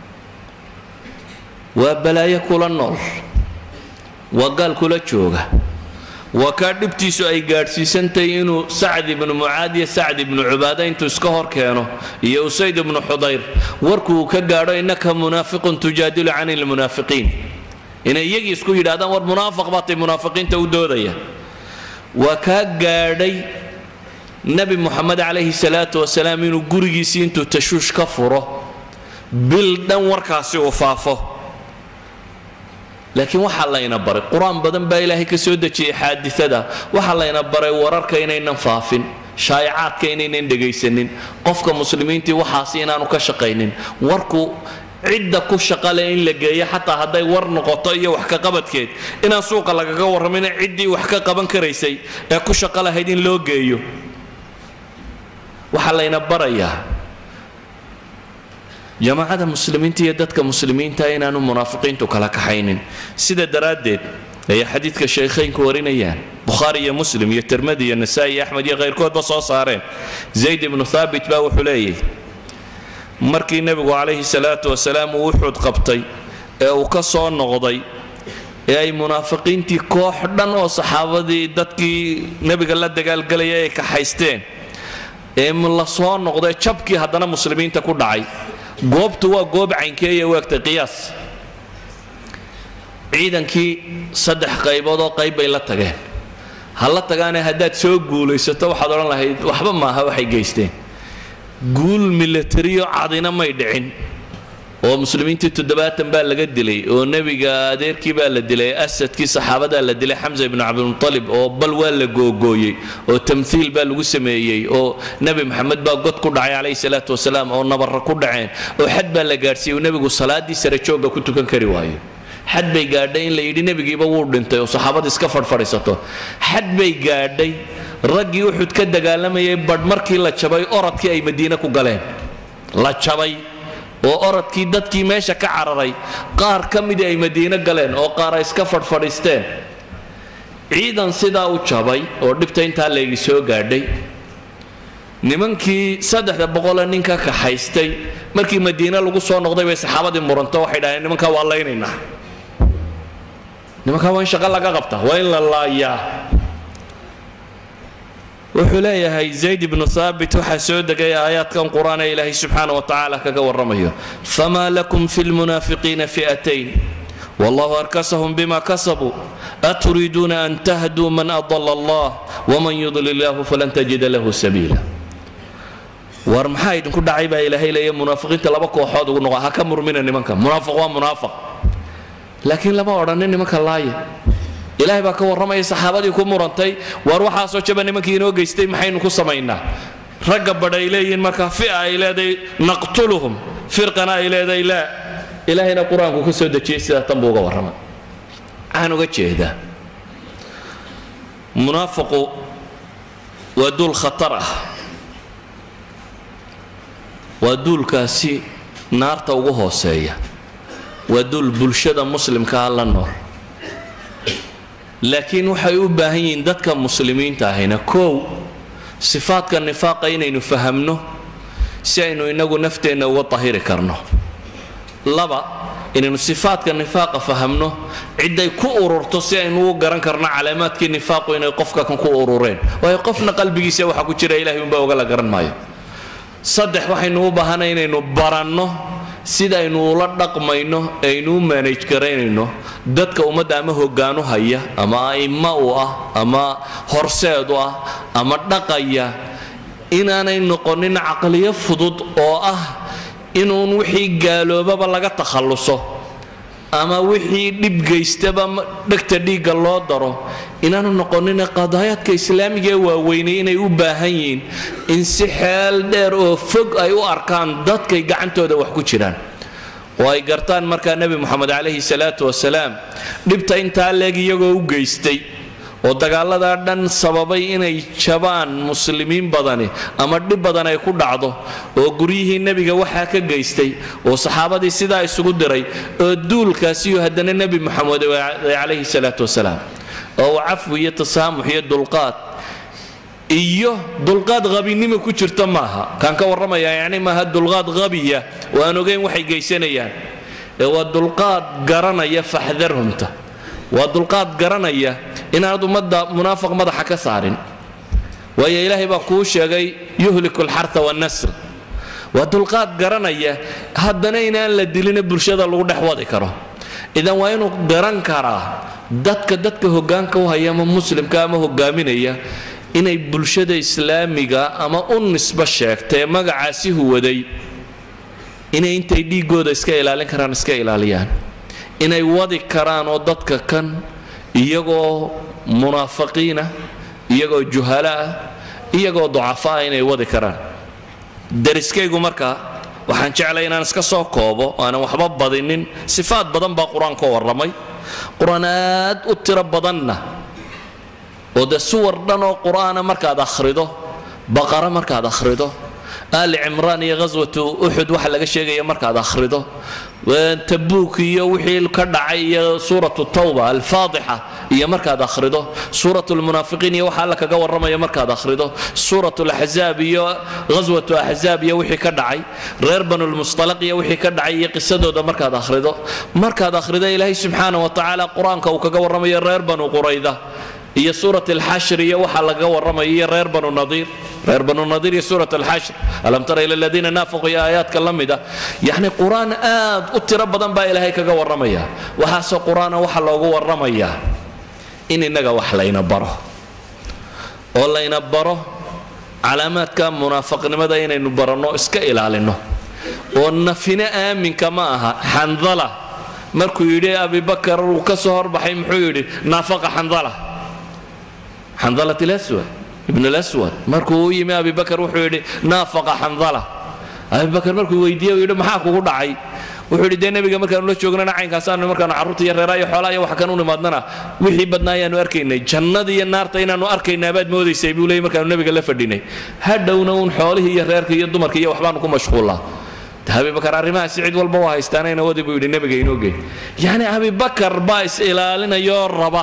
waa balaayo kula nool waa gaal kula jooga waa kaa dhibtiisu ay gaadhsiisantahay inuu sacd ibnu mucaad iyo sacd ibnu cubaada intuu iska hor keeno iyo usayd ibnu xudayr warkuu ka gaadho innaka munaafiqun tujaadilu can ilmunaafiqiin inay iyagii isku yidhahdaan war munaafiq baatay munaafiqiinta u doodaya waa kaa gaadhay nebi moxamed calayhi salaatu wasalaam inuu gurigiisii intuu tashuush ka furo bil dhan warkaasi uu faafo laakiin waxaa layna baray qur-aan badan baa ilaahay ka soo dejiyey xaadiada waxaa layna baray wararka inaynan faafin shaayacaadka inaynan dhegaysanin qofka muslimiintii waxaasi inaanu ka shaqaynin warku cidda ku shaqale in la geeyo xataa hadday war noqoto iyo wax ka qabadkeed inaan suuqa lagaga warramin ciddii wax ka qaban karaysay ee ku shaqo lahayd in loo geeyo waxaa layna barayaa jamaacada muslimiinta iyo dadka muslimiinta inaanu munaafiqiintu kala kaxaynin sida daraaddeed ayay xadiidka shaykhaynku warinayaan bukhaari iyo muslim iyo tirmadi iyo nasaa-i iyo axmed iyo khayrkoodba soo saareen zayd ibnu thaabit baa wuxuu leeyahy markii nebigu calayhi salaatu wasalaam uu uxud qabtay ee uu ka soo noqday ee ay munaafiqiintii koox dhan oo saxaabadii dadkii nebiga la dagaalgelaya ay kaxaysteen ee la soo noqday jabkii haddana muslimiinta ku dhacay goobtu waa goob caynkeeya u egtay qiyaas ciidankii saddex qaybood oo qayb bay la tageen ha la tagaane haddaad soo guulaysato waxaad odhan lahayd waxba maaha waxay geysteen guul milatariyo cadina may dhicin oo muslimiintii toddobaatan baa laga dilay oo nebiga adeerkii baa la dilay asadkii saxaabadaa la dilay xamsa ibnu cabdilmutalib oo bal waa la googooyey oo tamhiil baa lagu sameeyey oo nebi maxamed baa god ku dhacay calayhi salaatu wasalaam oo nabarra ku dhaceen oo xad baa la gaadhsiiyey oo nebigu salaaddii sare joogga ku tukan kari waayo xad bay gaadhay in la yidhi nebigiiba wuu dhintay oo saxaabada iska fadhfadhiisato xad bay gaadhay raggii uxud ka dagaalamayay badh markii la jabay orodkii ay madiine ku galeen la jabay oo orodkii dadkii meesha ka cararay qaar ka midii ay madiino galeen oo qaar ay iska fadhfadhiisteen ciidan sidaa u jabay oo dhibta intaa laygi soo gaadhay nimankii saddexda boqole nin ka kaxaystay markii madiine lagu soo noqday bay saxaabadii muranto waxay dhaheen nimankaa waa laynaynaa nimankaa waa in shaqo laga qabta waa in la laayaa wuxuu leeyahay zayd ibnu haabit waxaa soo degay aayaadkan qur-aan ee ilaahay subxaana wa tacaala kaga warramayo famaa lakum fi lmunaafiqiina fi'atayn wallahu arkasahum bima kasabuu aturiiduuna an tahduu man adala allah waman yudlil illahu falan tajida lahu sabiila war maxaa idinku dhacay baa ilaahay leeya munaafiqiinta laba kooxood ugu noqo ha ka murmina nimanka munaafiq waa munaafiq laakiin lama odhanin nimanka laaya ilaahay baa ka warramaya saxaabadii ku murantay waar waxaasoo jaba nimankii inoo geystay maxaynu ku samaynaa ragga badh ay leeyihiin markaa fi'a ay leedahay naqtuluhum firqana ay leedahay laa ilaahayna qur-aanku ka soo dejiyey sidaa tan buu uga warramay waxaan uga jeedaa munaafiqu waa duul khatar ah waa duulkaasi naarta ugu hooseeya waa duul bulshada muslimkaa la nool laakiin waxay u baahan yihiin dadka muslimiinta ahayna kow sifaadka nifaaqa inaynu fahamno si aynu inagu nafteenna uga tahiri karno laba inaynu sifaadka nifaaqa fahamno ciday ku ururto si aynu u garan karno calaamaadkii nifaaqu inay qofka kan ku urureen waayo qofna qalbigiisa waxa ku jira ilahay unbaa oga la garan maayo saddex waxaynu u baahanay inaynu baranno sida aynu ula dhaqmayno aynu u maanaj garaynayno dadka ummadda ama hogaanu haya ama a'imma u ah ama horseed u ah ama dhaqaya inaanay noqonin caqliyo fudud oo ah inuun wixii gaaloobaba laga takhalluso ama wixii dhib gaystaba dhegta dhiigga loo daro inaanu noqonin qadaayaadka islaamiga ee waaweynay inay u baahan yihiin in si xeel dheer oo fog ay u arkaan dadkay gacantooda wax ku jiraan oo ay gartaan markaa nebi moxamed calayhi salaatu wasalaam dhibta intaa leeg iyagoo u geystay oo dagaaladaa dhan sababay inay jabaan muslimiin badani ama dhib badan ay ku dhacdo oo guryihii nebiga waxaa ka geystay oo saxaabadii sidaa isugu diray oo duulkaasiyo haddana nebi moxamed calayhi salaatu wasalaam oo uu cafwi iyo tasaamux iyo dulqaad iyo dulqaad qabinimo ku jirta maaha kaan ka warramaya yacni maaha dulqaad qabiya oo aan ogeyn waxay geysanayaan ee waa dulqaad garanaya faxdarhumta waa dulqaad garanaya inaanad ummadda munaafiq madaxa ka saarin waayo ilaahay baa kuu sheegay yuhliku alxarta wannasl waa dulqaad garanaya haddana inaan la dilina bulshada lagu dhex wadi karo idan waa inuu garan karaa dadka dadka hogaanka u haya ama muslimka ama hogaaminaya inay bulshada islaamiga ama u nisbo sheegtee magacaasi huwaday inay intay dhiigooda iska ilaalin karaan iska ilaaliyaan inay wadi karaan oo dadka kan iyagoo munaafiqiina iyagoo juhala ah iyagoo ducafa ah inay wadi karaan dariskaygu marka waxaan jeclay inaan iska soo koobo aanan waxba badinin sifaad badan baa qur-aanka warramay qur-aan aad u tiro badanna oo dee suwar dhan oo qur'aana markaad akhrido baqara markaad akhrido aali cimraan iyo ghaswatu uxud waxa laga sheegaya markaad akhrido tabuuk iyo wixii ka dhacay iyo suuratu tawba alfaadixa iyo markaad akhrido suurat lmunaafiqiin iyo waxa alla kaga warramaya markaad akhrido suurat laxzaab iyo ghaswatu axzaab iyo wixii ka dhacay reer banulmustalaq iyo wixii ka dhacay iyo qisadooda markaad akhrido markaad akhrido ilaahay subxaana wa tacaala qur-aanka uu kaga warramayo reer banu qurayda iyo suurat alxashr iyo waxa laga warramaya iyo reer banu nadiir reer banu nadiir iyo suurat alxashr alam tara ila aladiina naafaquu iyo aayaadka la mida yacni qur-aan aad u tiro badan baa ilaahay kaga warramaya waxaasoo qur-aana waxa loogu warramayaa in innaga wax layna baro oo layna baro calaamaadka munaafaqnimada inaynu baranno iska ilaalinno oo nafina aaminka ma aha xandala markuu yidhi abibakar uu ka soo horbaxay muxuu yidhi naafaqa xandala xandalat laswad ibn laswad markuu u yimi abibakar wuxuu yidhi naafaqa xandala abibakar markuu weydiiyey yidhi maxaa kugu dhacay wuxuu yidhi dee nebiga markaanu la joognana caynkaasaanu markaanu carruurta iyo reeraha iyo xoolaha iyo wax kan u nimaadnana wixii badnaa ayaanu arkaynay jannada iyo naarta inaanu arkaynaa baad moodaysay buu leeyay markaanu nebiga la fadhinay hadhowna uun xoolihii iyo reerka iyo dumarka iyo waxbaanu ku mashquullaa abibakar arrimahaasi cid walba waa haystaanayna wadi buu yidhi nebiga inoo geey yacni abibakar baa is ilaalinayoo raba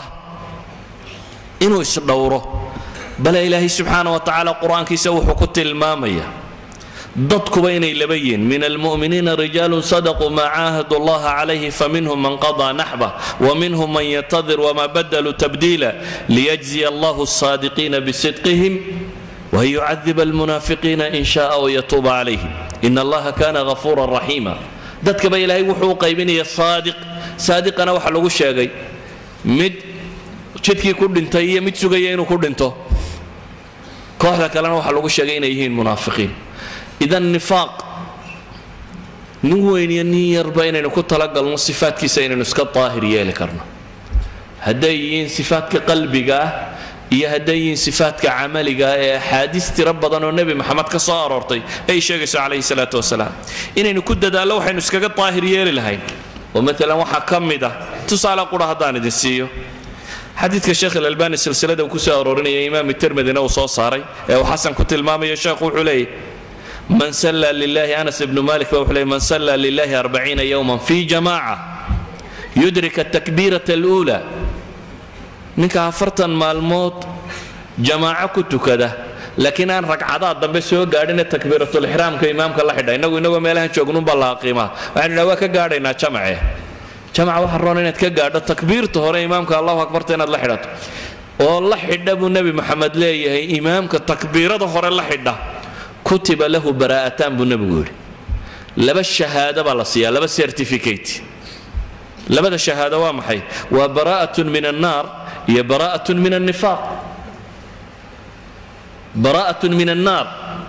inuu isdhowro bale ilaahay subxaana wa tacaala qur-aankiisa wuxuu ku tilmaamaya dadkuba inay laba yihiin min almu'miniina rijaalun sadaquu maa caahadu allaha calayhi faminhum man qadaa naxba waminhum man yatadir wama badaluu tabdiila liyajziya allahu asaadiqiina bisidqihim وأن يعذب المنافقين إن شاء ويتوب عليهم إن الله كان غفورا رحيما dadka ba ilaahay wuxuu u qaybinaya saadiq saadiqana waxa lagu sheegay mid jidkii ku dhintay iyo mid sugaya inuu ku dhinto kooxda kalena waxaa lagu sheegay inay yihiin munaafiqiin idan nifaaq nin weyn iyo nin yarba inaynu ku talagalno sifaadkiisa inaynu iska daahir yeeli karno hadday yihiin sifaadka qalbiga ah iyo hadday yihiin sifaadka camaliga ah ee axaadiis tiro badan oo nebi maxamed ka soo aroortay ay sheegayso calayhi salaatu wasalaam inaynu ku dadaallo waxaynu iskaga daahir yeeli lahayn oo maalan waxaa ka mid ah tusaale qura haddaan idin siiyo xadiidka sheekh ilalbani silsilada uu ku soo aroorinaya imaam tirmidina uu soo saaray ee uu xasan ku tilmaamayo sheekhu wuxuu leeyahy man salla lilahi anas ibnu malik ba wuxuu leeyay man salla lilahi arbaciina yowman fi jamaaca yudrik atakbiirata aluula ninka afartan maalmood jamaaco ku tukada laakiin aan ragcadaha dambe soo gaadhine takbiiratulixraamka imaamka la xidha innagu innagoo meelahan joognunbaa la aqiimaa waxaynu idhaha waa ka gaadhaynaa jamace jamaca waxa roon inaad ka gaadho takbiirta hore imaamka allahu akbarta inaad la xidhato oo la xidha buu nebi maxamed leeyahay imaamka takbiirada hore la xidha kutiba lahu baraa'ataan buu nebigu yidhi laba shahaado baa la siiyaa laba certificate labada shahaado waa maxay waa baraa'atun min annaar iyo baraa'atun min annifaaq baraa'atun min annaar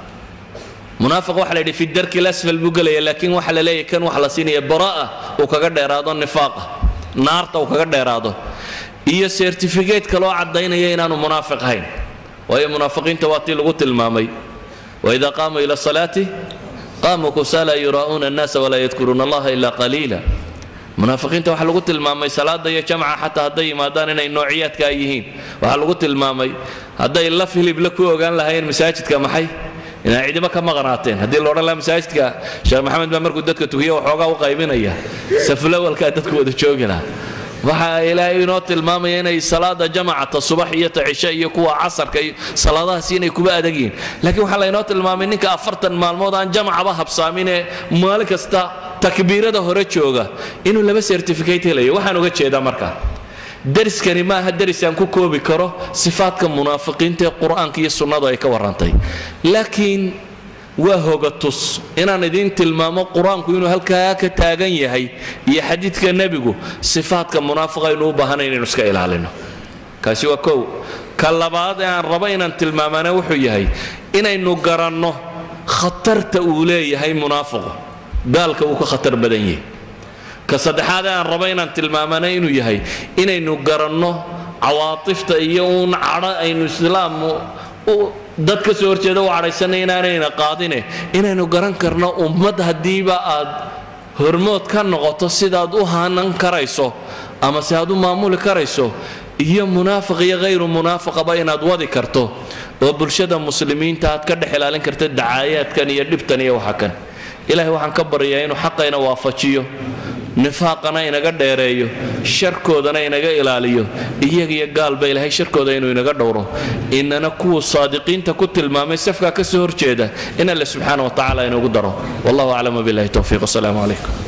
munaafiq waxa la yidhi fi darki lasfal buu gelaya laakiin waxa la leeyahay kan waxa la siinaya baraa'a uu kaga dheeraado nifaaqa naarta uu kaga dheeraado iyo certificate kaloo caddaynaya inaanu munaafiq ahayn waayo munaafiqiinta waa tii lagu tilmaamay وإذا قاموا إلى الصلاة قاموا كسالى يراءون الناس ولا يذكرون الله إلا قليلا munaafiqiinta waxaa lagu tilmaamay salaada iyo jamca xataa hadday yimaadaan inay noociyaadka ay yihiin waxaa lagu tilmaamay hadday laf hilibla ku ogaan lahaayeen masaajidka maxay inay cidimo ka maqnaateen haddii la odhan lahaa masaajidka sheekh maxamed baa markuu dadka tukiyo waxoogaa u qaybinaya saflawalkaa dadku wada joogi lahaa waxaa ilaahay inoo tilmaamaya inay salaada jamacata subax iyo ta cishe iyo kuwa casarka iyo salaadahaasi inay kuba adag yihiin laakiin waxaa laynoo tilmaamay ninka afartan maalmood aan jamacaba habsaaminee maalin kasta takbiirada hore jooga inuu laba certificate helayo waxaan uga jeedaa marka dariskani maaha daris aan ku koobi karo sifaadka munaafiqiinta ee qur-aanka iyo sunnadu ay ka warrantay laakiin waa hogatus inaan idiin tilmaamo qur-aanku inuu halkaa ka taagan yahay iyo xadiidka nebigu sifaadka munaafiqa aynu u baahanayn inaynu iska ilaalino kaasi waa kow ka labaad ee aan rabo inaan tilmaamana wuxuu yahay inaynu garanno khatarta uu leeyahay munaafiqu gaalka uu ka khatar badan yahay ka saddexaad ee aan rabo inaan tilmaamana inuu yahay inaynu garanno cawaatifta iyo uun cadho aynu islaam dad ka soo horjeeda u cadhaysanay inaanayna qaadine inaynu garan karno ummad haddiiba aad hormood ka noqoto sidaad u hanan karayso ama se aad u maamuli karayso iyo munaafiq iyo hayru munaafaqaba inaad wadi karto oo bulshada muslimiinta aad ka dhex ilaalin karta dacaayaadkan iyo dhibtan iyo waxa kan ilaahay waxaan ka baryayaa inuu xaqayna waafajiyo nifaaqana inaga dheereeyo sharkoodana inaga ilaaliyo iyaga iyo gaalba ilaahay sharkooda inuu inaga dhowro inana kuwa saadiqiinta ku tilmaamay safkaa ka soo horjeeda in alle subxaana wa tacaala inugu daro wallahu aclam wabillahi towfiiq wasalaamu calaykum